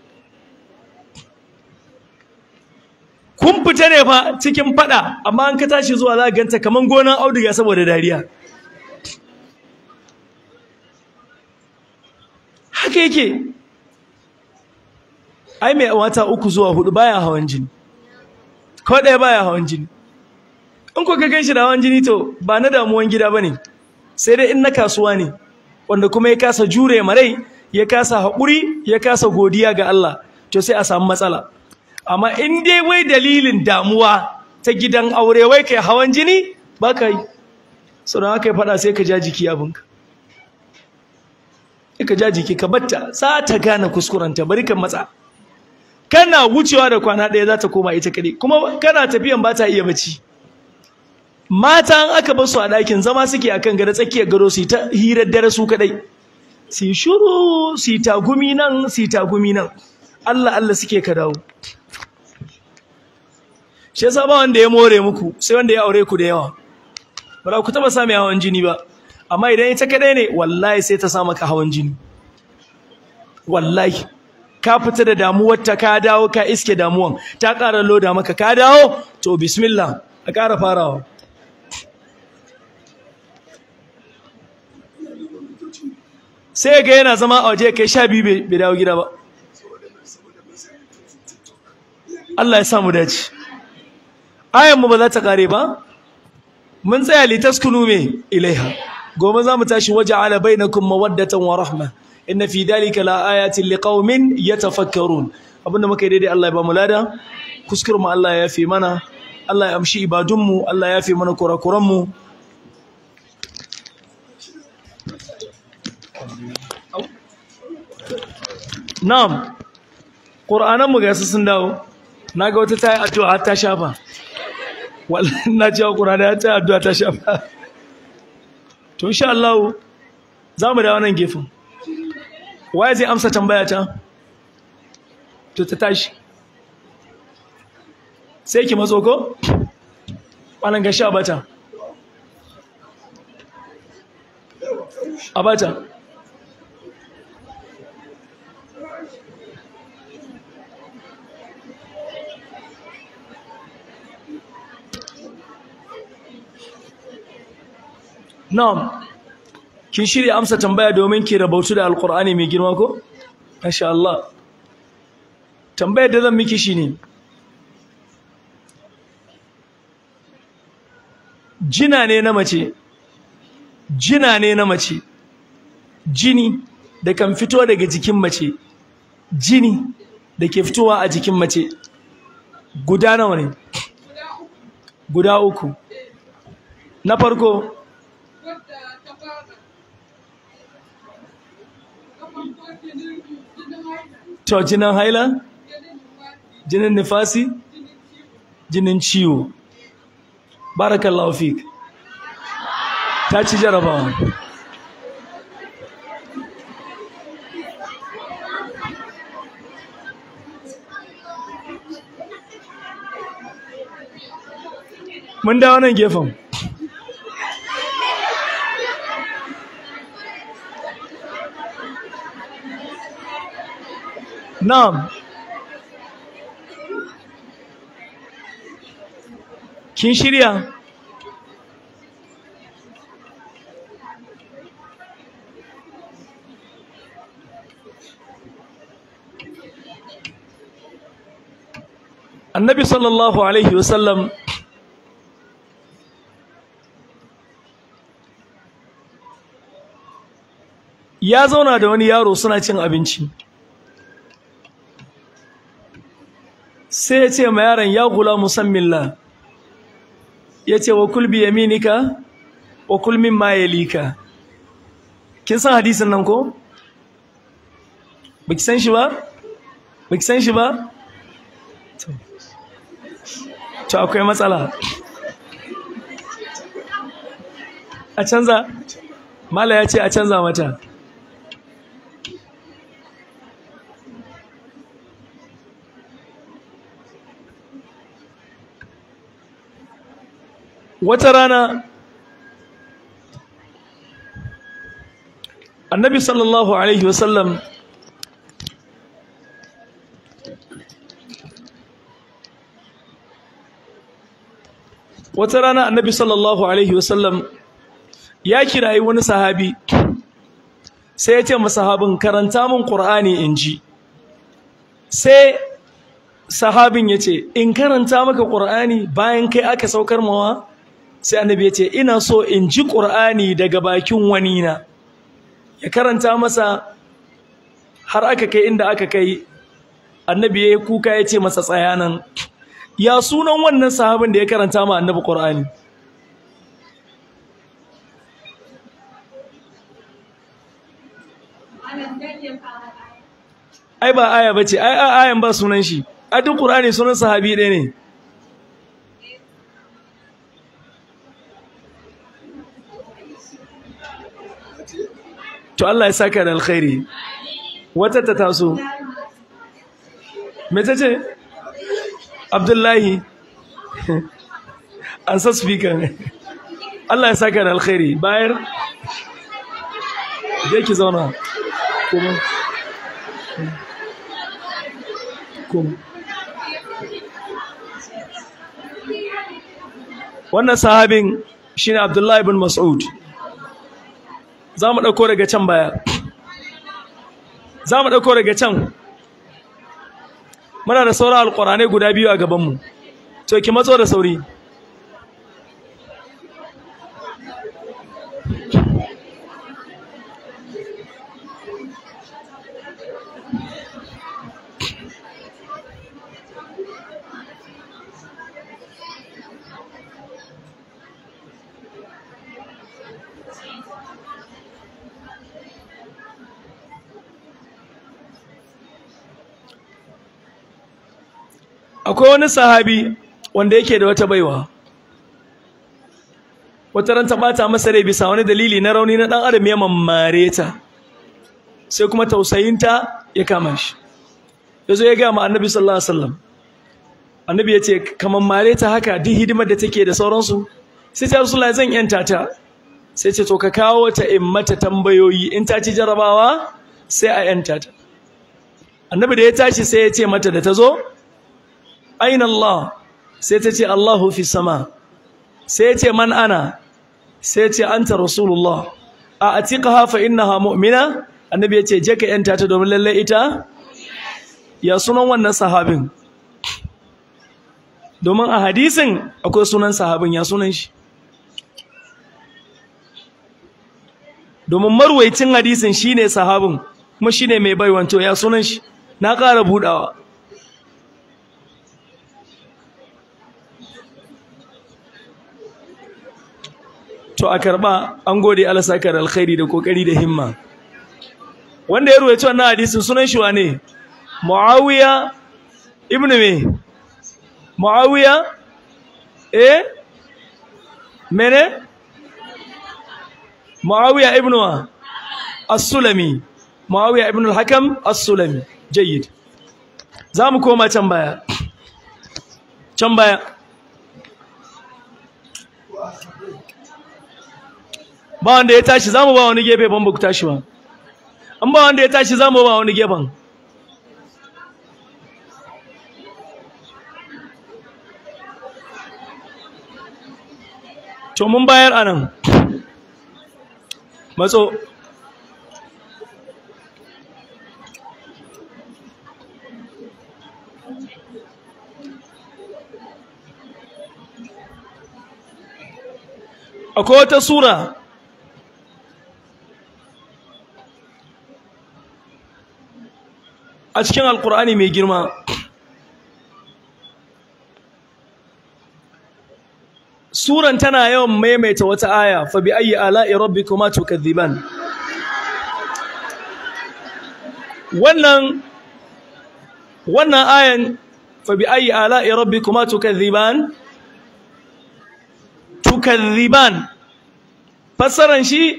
kun fita ne fa cikin fada amma an ka tashi zuwa za ganta kaman gonan auduga saboda dariya haka yake ai mai wata uku zuwa hudu baya hawan jini ko ɗaya baya hawan jini in ko ka gan shi da hawan jini to ba na damuwan gida bane sai dai in na kasuwa ne wanda kuma ya kasa jure marai ya kasa haƙuri ya kasa godiya ga Allah to sai a samu matsala amma in dai wai dalilin damuwa ta gidan aure wai kai hawan jini ba ka yi sauran haka ya faɗa sai ka ja jiki abinka ka ja jiki ka batta za ta gane kuskurenta bari ka matsa kana wucewa da kwana ɗaya za ta koma ita kaɗai kuma kana tafiyan ba ta iya bacci mata an aka basu a ɗakin zama suke akan gado tsakiyar gado su yi ta hirar dare su kaɗai su yi shuru su yi tagumi nan su yi tagumi nan Allah Allah suke ka dawo shi yasa ba wanda ya more muku sai wanda ya aure ku da yawa ba ku taba sami hawan jini ba amma idan ita kadai ne wallahi sai ta sa maka hawan jini wallahi ka fita da damuwar ta ka dawo ka iske damuwan ta ƙara loda maka ka dawo to bismillah a ƙara farawa sai ga yana zama a waje kai sha biyu bai dawo gida ba Allah ya samu dace ayan mu ba za ta kare ba mun tsaya litaskunu me ilaiha gobe za mu tashi waja'ala bainakum mawaddatan wa rahma inna fi dhalika la ayatin liqaumin yatafakkarun abinda muka yi daidai Allah ya ba mu lada kuskure mu Allah ya yafe mana Allah ya amshi ibadun mu Allah ya yafe mana kurakuran mu Na'am Qur'anan mu ga su sun dawo naga wata tayi addu'a har ta shafa wallahi na cewa Qur'ani ya tayi addu'a ta shafa to insha Allah za mu dawo nan gefen waye zai amsa tambaya ta to ta tashi sai ki matso ko wannan ga sha bata abata Na'am. Kin shirya amsa tambaya domin ki rabautu da Alƙur'ani mai girma ko? Masha Allah. Tambayar da zan miki shine Jina ne na mace. Jina ne na mace. Jini da kan fito daga jikin mace. Jini da ke fitowa a jikin mace. Guda nawa ne? Guda uku. Na farko To jinin haila? Jinin nifasi? Jinin ciwo. Barakallahu fik. Ta ci jarabawa. Mun dawo nan gefen. Na'am. Kin shirya? Annabi sallallahu alaihi wasallam ya zauna da wani yaro suna cin abinci. sai ya ce ma yaron ya gula musammilla ya ce wa kulbi yaminika wa kulmin ma yalika kin san hadisin nan ko baki san shi ba baki san shi ba to akwai matsala a canza mala ya ce a canza mata wata rana annabi sallallahu alaihi wasallam wata rana annabi sallallahu alaihi wasallam ya kirayi wani sahabi sai ya ce masahabin karanta min qur'ani in ji sai sahabin ya ce in karanta maka qur'ani bayan kai aka saukar mawa sai annabi ya ce ina so in ji qur'ani daga bakin wani na ya karanta masa har aka kai inda aka kai annabi ya yi kuka ya ce masa tsayanan ya sunan wannan sahabin da ya karanta ma annabi qur'ani ai ba aya bace ai ayan ba sunan shi a duk qur'ani sunan sahabi ɗaya ne to Allah ya saka da alkhairi wata ta taso me tace Abdullahi an sa speaker Allah ya saka da alkhairi bayar je ki zauna kuma kuma wannan sahabin shine Abdullahi ibn Mas'ud za mu ɗauko daga can baya za mu ɗauko daga can muna da sauran alƙuranai guda biyu a gabanmu to ki matso da sauri akwai wani sahabi wanda yake da wata baiwa wata ran ta bata masa rai bisa wani dalili na rauni na dan adam ya mammare ta sai kuma tausayinta ya kama shi yazo ya ga ma annabi sallallahu alaihi wasallam annabi ya ce ka mammare ta haka duk hidimar da take da sauransu sai ta rasulullahi zan yanta ta sai ce to ka kawo ta in mata tambayoyi in ta ci jarabawa sai a yanta ta annabi da ya tashi sai ya ce mata da ta zo aina Allah sai ta ce Allahu fi sama sai ya ce man ana sai ya ce anta rasulullah a atiqaha fa innaha mu'mina annabi ya ce je ka yanta ta domin lalle ita ya sunan wannan sahabin domin a hadisin akwai sunan sahabin ya sunan shi domin marwaicin hadisin shine sahabin kuma shine mai baiwanto ya sunan shi na ƙara budawa to a karba an gode Allah saka da alkhairi da kokari da himma wanda ya ruwaito wannan hadisin sunan shi wane Muawiya ibn me Muawiya eh mene Muawiya ibn wa As-Sulami Muawiya ibn al-Hakam As-Sulami jayyid zamu koma can baya can baya ba wanda ya tashi zamu ba wani gefe ban ku tashi ba an ba wanda ya tashi zamu ba wani gefen to mun bayar anan matso akwai wata sura a cikin alkur'ani mai girma suran tana yawan maimaita wata aya fa bi ayyi ala'i rabbikuma tukadhiban wannan wannan ayan fa bi ayyi ala'i rabbikuma tukadhiban tukadhiban fassaran shi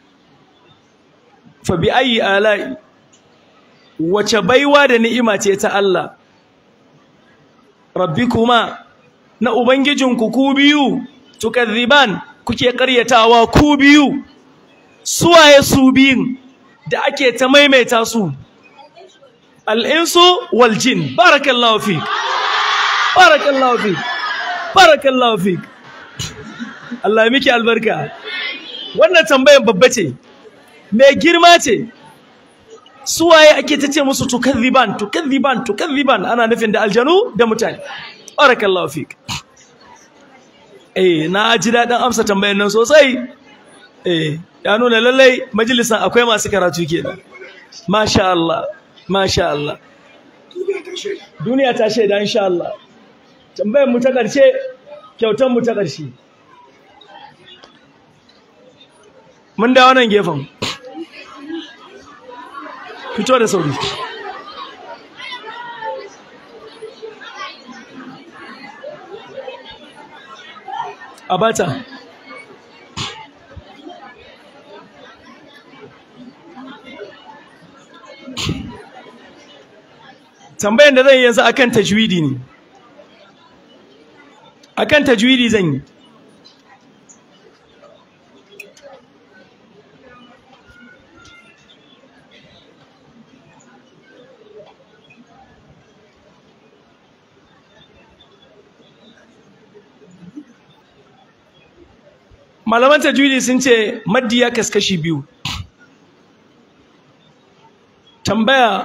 fa bi ayyi ala'i wace baiwa da ni'ima ce ta Allah rabbikuma na ubangijinku ku biyu tukadhiban kuke karyatawa ku biyu suwaye su biyun da ake ta maimaita su al-insu wal jin barakallahu fik barakallahu fik barakallahu fik Allah ya miki albarka wannan tambayar babba ce mai girma ce suwaye ake ta ce musu tukadhiban tukadhiban tukadhiban ana nufin da aljanu da mutane barakallahu fik eh na ji dadin amsa tambayar nan sosai eh ya nuna lallai majalisan akwai masu karatu kenan masha Allah masha Allah duniya ta shaida insha Allah tambayar mu ta karshe kyautan mu ta karshe mun da wannan gefen fito da sauri abata tambayan da zan yi yanzu akan tajwidi ne akan tajwidi zan yi malaman tajwidi sun ce maddi ya kaskashi biyu tambaya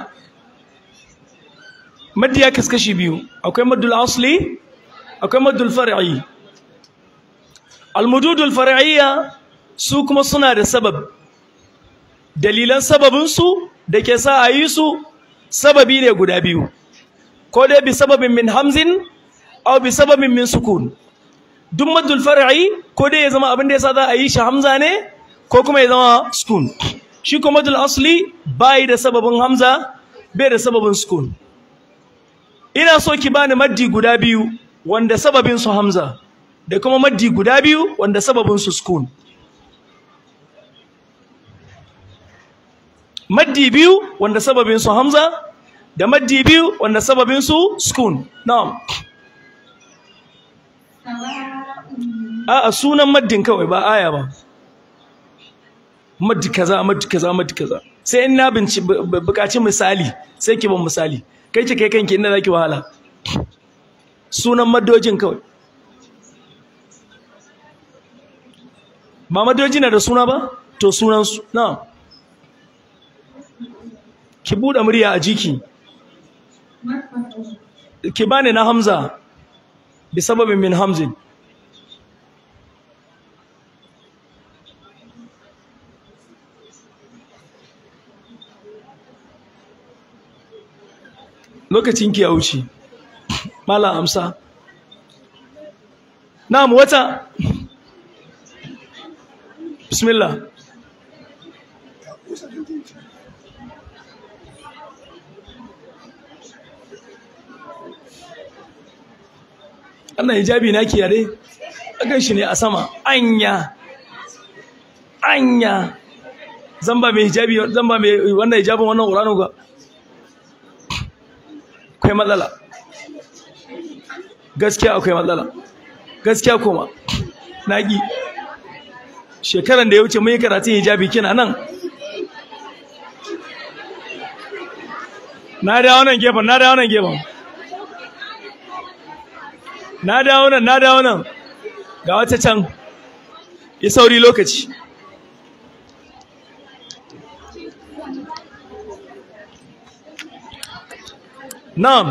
maddi ya kaskashi biyu akwai maddul asli akwai maddul far'i almududul far'iyya su kuma suna da sabab dalilan sababinsu da ke sa a yi su sababi ne guda biyu ko dai bi sababin min hamzin aw bi sababin min sukun duk maddul far'i ko dai ya zama abin da yasa za a yi shi hamza ne ko kuma ya zama sukun shi kuma maddul asli bai da sababin hamza bai da sababin sukun ina so ki bani maddi guda biyu wanda sababin su hamza da kuma maddi guda biyu wanda sababin su sukun maddi biyu wanda sababin su hamza da maddi biyu wanda sababin su sukun na'am a'a sunan maddin kawai ba aya ba maddi kaza maddi kaza maddi kaza sai in na binci bukaci misali sai ki ban misali kai ki kai kanki inda zaki wahala sunan maddojin kawai ba maddoji na da suna ba to sunan su na'am ki buɗe murya a jiki ki bani na hamza bi sababin min hamzin lokacin ki ya wuce malam amsa na'am wata bismillah Allah hijabi na kiyare akan shi ne a sama anya anya zan ba mai hijabi zan ba mai wannan hijabin wannan Qur'ani ga akwai matsala gaskiya akwai matsala gaskiya kuma naki shekaran da ya wuce mun yi karatun hijabi kina nan na dawo nan gefen na dawo nan gefen na dawo nan na dawo nan ga wata can yi sauri lokaci na'am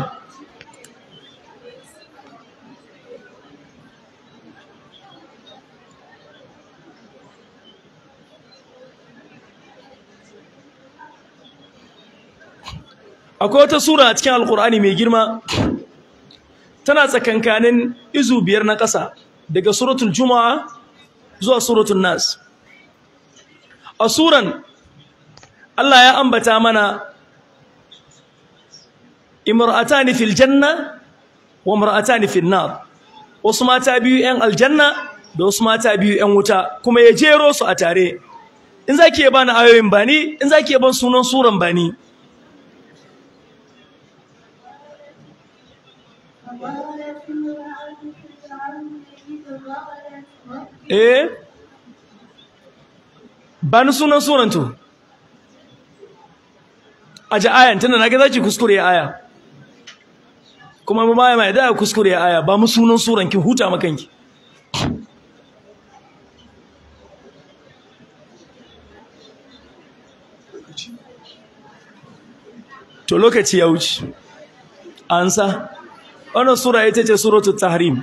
akwai wata sura a cikin alkur'ani mai girma tana tsakankanin izu biyar na ƙasa daga suratul juma'a zuwa suratul nas a suran Allah ya ambata mana imra'atani fil janna wa imra'atani fil nar wasu mata biyu yan aljanna da wasu mata biyu yan wuta kuma ya jero su a tare in zaki ya bani ayoyin bani in zaki ya ban sunan suran bani eh ba ni sunan sunan to a ji ayan tunda na ga zaki kuskure aya kuma mu mai mai da kuskure aya ba mu sunan suran ki huta makanki to lokaci ya wuce ansa wannan sura ita ce suratul tahrim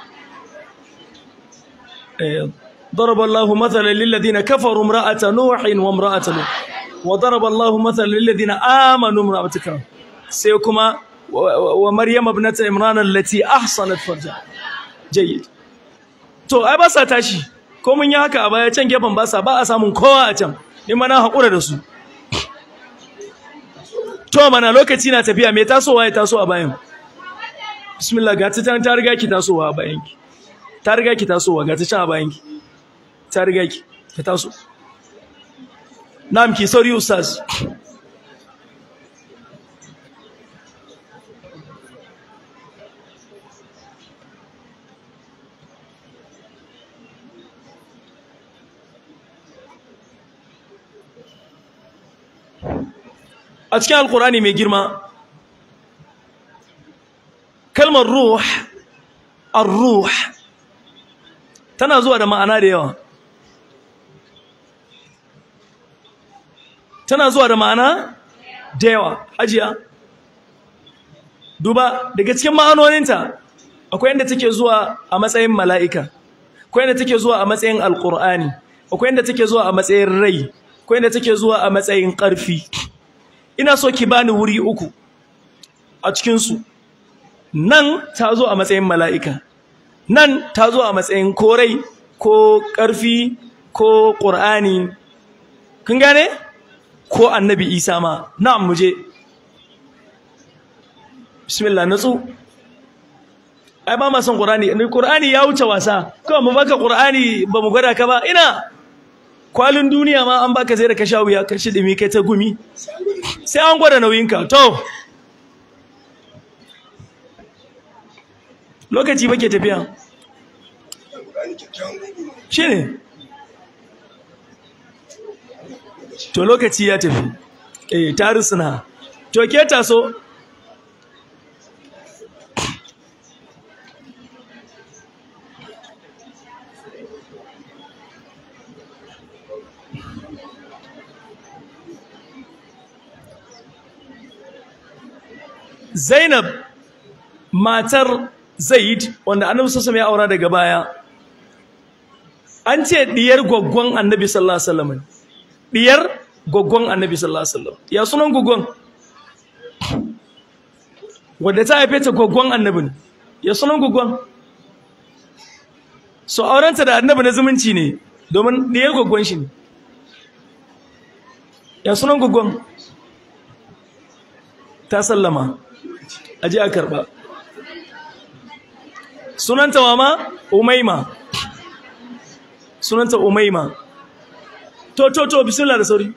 ضرب الله مثلا للذين كفروا امرأة نوح وامرأة لوط وضرب الله مثلا للذين آمنوا امرأة كرام سيكما ومريم ابنة عمران التي أحصنت فرجها جيد to ai ba sa tashi ko mun yi haka a baya can gefen ba sa ba a samun kowa a can ni ma na haƙura da su to mana lokaci na tafiya me tasowa ya taso a bayan bismillah ga ta ta riga ki tasowa a bayan ki ta riga ki tasowa ga ta can a bayan ki ta riga ki ta taso na'am ki sauri ustaz a cikin alkurani mai girma kalmar ruh ar-ruh tana zuwa da ma'ana da yawa tana zuwa da ma'ana da yawa hajiya duba daga cikin ma'anoninta akwai inda take zuwa a matsayin mala'ika akwai inda take zuwa a matsayin alqur'ani akwai inda take zuwa a matsayin rai akwai inda take zuwa a matsayin ƙarfi ina so ki bani wuri uku a cikin su nan ta zo a matsayin mala'ika nan ta zo a matsayin korai ko ƙarfi ko ƙur'ani kun gane ko annabi isa ma na'am muje bismillah natsu ai ba ma son qur'ani ne qur'ani ya wuce wasa kawai mu baka qur'ani ba mu gwada ka ba ina kwalin duniya ma an baka sai da ka sha wuya ka shidimi kai ta gumi sai an gwada nauyinka to lokaci bake tafiya shine to lokaci ya tafi eh tarisuna to ke taso Zainab matar Zaid wanda Annabi sallallahu alaihi ya aura daga baya an ce diyar goggon Annabi sallallahu alaihi wasallam diyar goggon Annabi sallallahu alaihi wasallam ya sunan goggon wanda ta haife ta goggon Annabi ya sunan goggon so aurenta da Annabi na zumunci ne domin diyar goggon shi ne ya sunan goggon ta sallama aje a karba sunanta mama umaima sunanta umaima to to to bismillah da sauri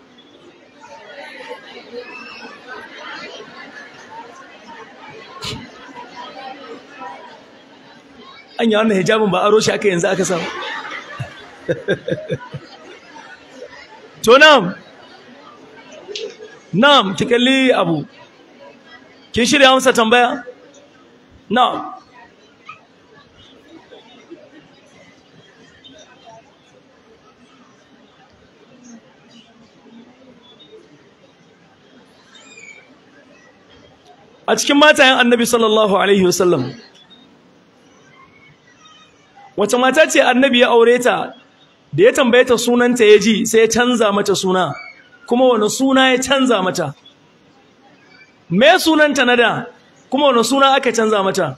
an yi wannan hijabin ba aro shi aka yanzu aka samu to nam nam ki kalli abu kin shirya masa tambaya na'am a cikin matayen annabi sallallahu alaihi wasallam wace mata ce annabi ya aure ta da ya tambaye ta sunanta ya ji sai ya canza mata suna kuma wani suna ya canza mata me sunanta na da kuma wani suna aka canza mata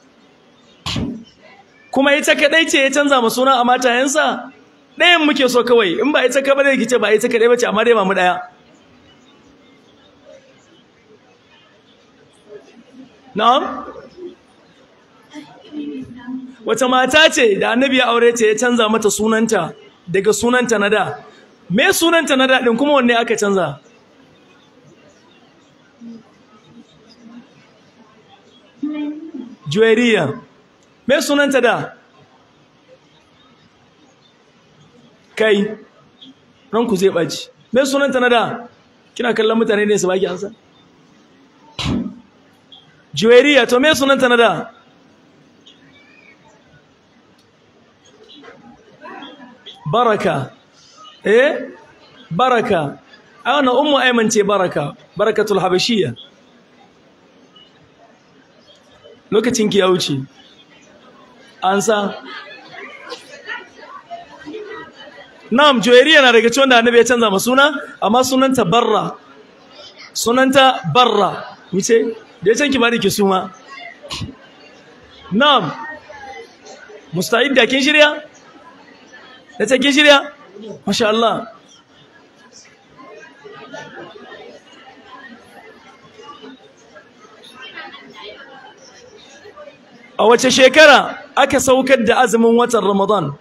kuma ita kadai ce ya canza ma suna a matayensa ɗayan muke so kawai in ba ita kadai da kice ba ita kadai bace amma dai ba mu daya na'am wata mata ce da annabi ya aure ta ya canza mata sunanta daga sunanta na da me sunanta na da din kuma wanne aka canza Juwairiya me sunanta da kai ranku zai baci me sunanta na da kina kallon mutane ne su baki ansa Juwairiya to me sunanta na da Baraka eh Baraka ana ummu Ayman ce Baraka Barakatul Habashiyya lokacin ki ya wuce an sa na'am joyariya na daga cikin da annabi ya canza ma suna amma sunanta barra sunanta barra wuce da ya can ki bari ki suma na'am musta'id da kin shirya da ta kin shirya masha Allah a wace shekara aka saukar da azumin watan Ramadan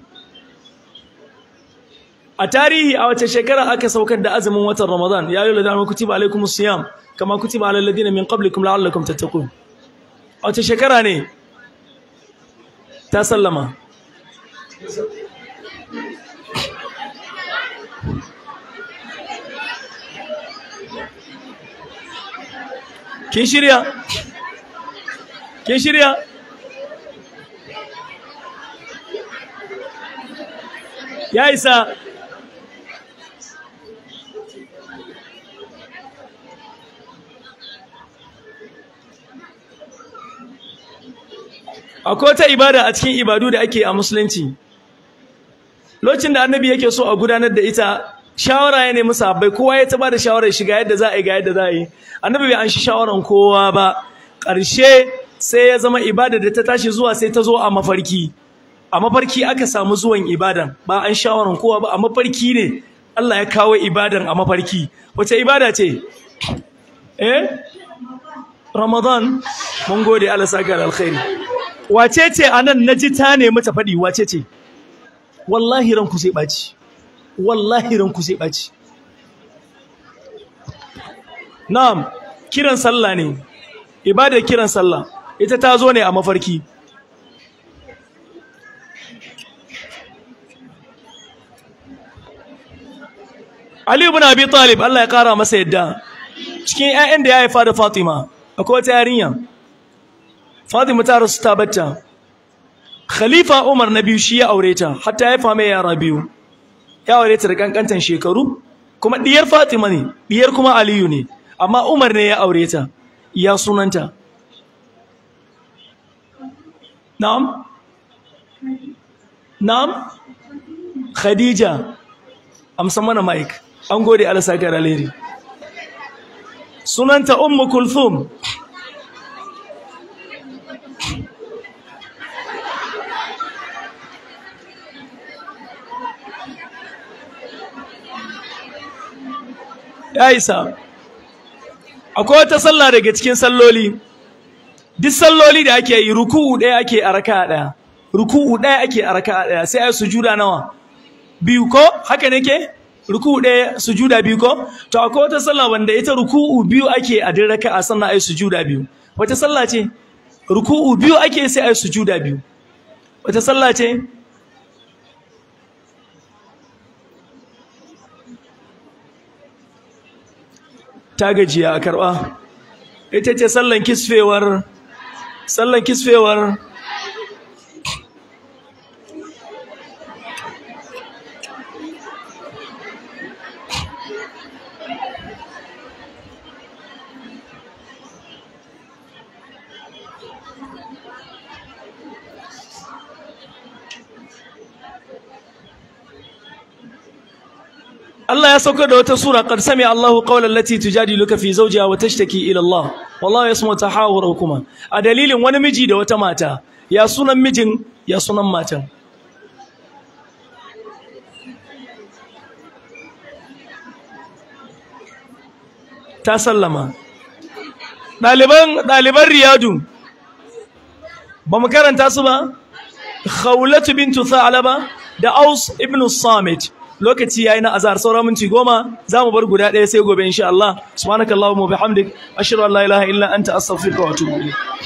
a tarihi a wace shekara aka saukar da azumin watan Ramadan ya yi ladana kutiba alaikumus siyam kama kutiba alal ladina min qablikum la'allakum tattaqun a wace shekara ne ta sallama kin shirya kin shirya ya isa akwai wata ibada a cikin ibadu da ake a musulunci lokacin da annabi yake so a gudanar da ita shawara ya nemi sahabbai kowa ya taba da shawarar shiga yadda za a yi ga yadda za a yi annabi bai an shi shawaran kowa ba ƙarshe sai ya zama ibada da ta tashi zuwa sai ta zo a mafarki a mafarki aka samu zuwan ibadan ba an shawaran kowa ba a mafarki ne Allah ya kawo ibadan a mafarki wace ibada ce eh Ramadan mun gode Allah saka da alkhairi wace ce anan naji ta nemi ta faɗi wace ce wallahi ranku sai ɓaci wallahi ranku sai ɓaci na'am kiran sallah ne ibadar kiran sallah ita ta zo ne a mafarki Ali ibn Abi Talib Allah ya kara masa yadda cikin ƴaƴan da ya haifa da Fatima akwai wata yarinya Fatima ta rasu ta bacca Khalifa Umar na biyu shi ya aure ta hatta ya haifa mai yara biyu ya aure ta da kankantan shekaru kuma diyar Fatima ne diyar kuma Aliyu ne amma Umar ne ya aure ta ya sunanta Na'am Na'am Khadija amsa mana mic an gode Allah saka da alheri sunanta Ummu Kulthum ya isa akwai wata sallah daga cikin salloli duk salloli da ake yi ruku'u ɗaya ake a raka'a ɗaya ruku'u ɗaya ake a raka'a ɗaya sai ai sujuda nawa biyu ko haka nake ruku'u ɗaya sujuda biyu ko to akwai wata sallah wanda ita ruku'u biyu ake a duk raka'a sannan ai sujuda biyu wata sallah ce ruku'u biyu ake sai ai sujuda biyu wata sallah ce ta gajiya a karɓa ita ce sallan kisfewar sallan kisfewar Allah ya sauka da wata sura qad sami Allahu qawlan lati tujadiluka fi zawjiha wa tashtaki ila Allah wallahu yasma'u tahawurakuma a dalilin wani miji da wata mata ya sunan mijin ya sunan matan ta sallama ɗaliban ɗaliban riyadu ba mu karanta su ba khawlatu bintu tha'laba da aus ibn samit lokaci yayi na azhar sauran minti goma zamu bar guda ɗaya sai gobe insha Allah subhanakallahumma wa bihamdik ashhadu an la ilaha illa anta astaghfiruka wa atubu ilayk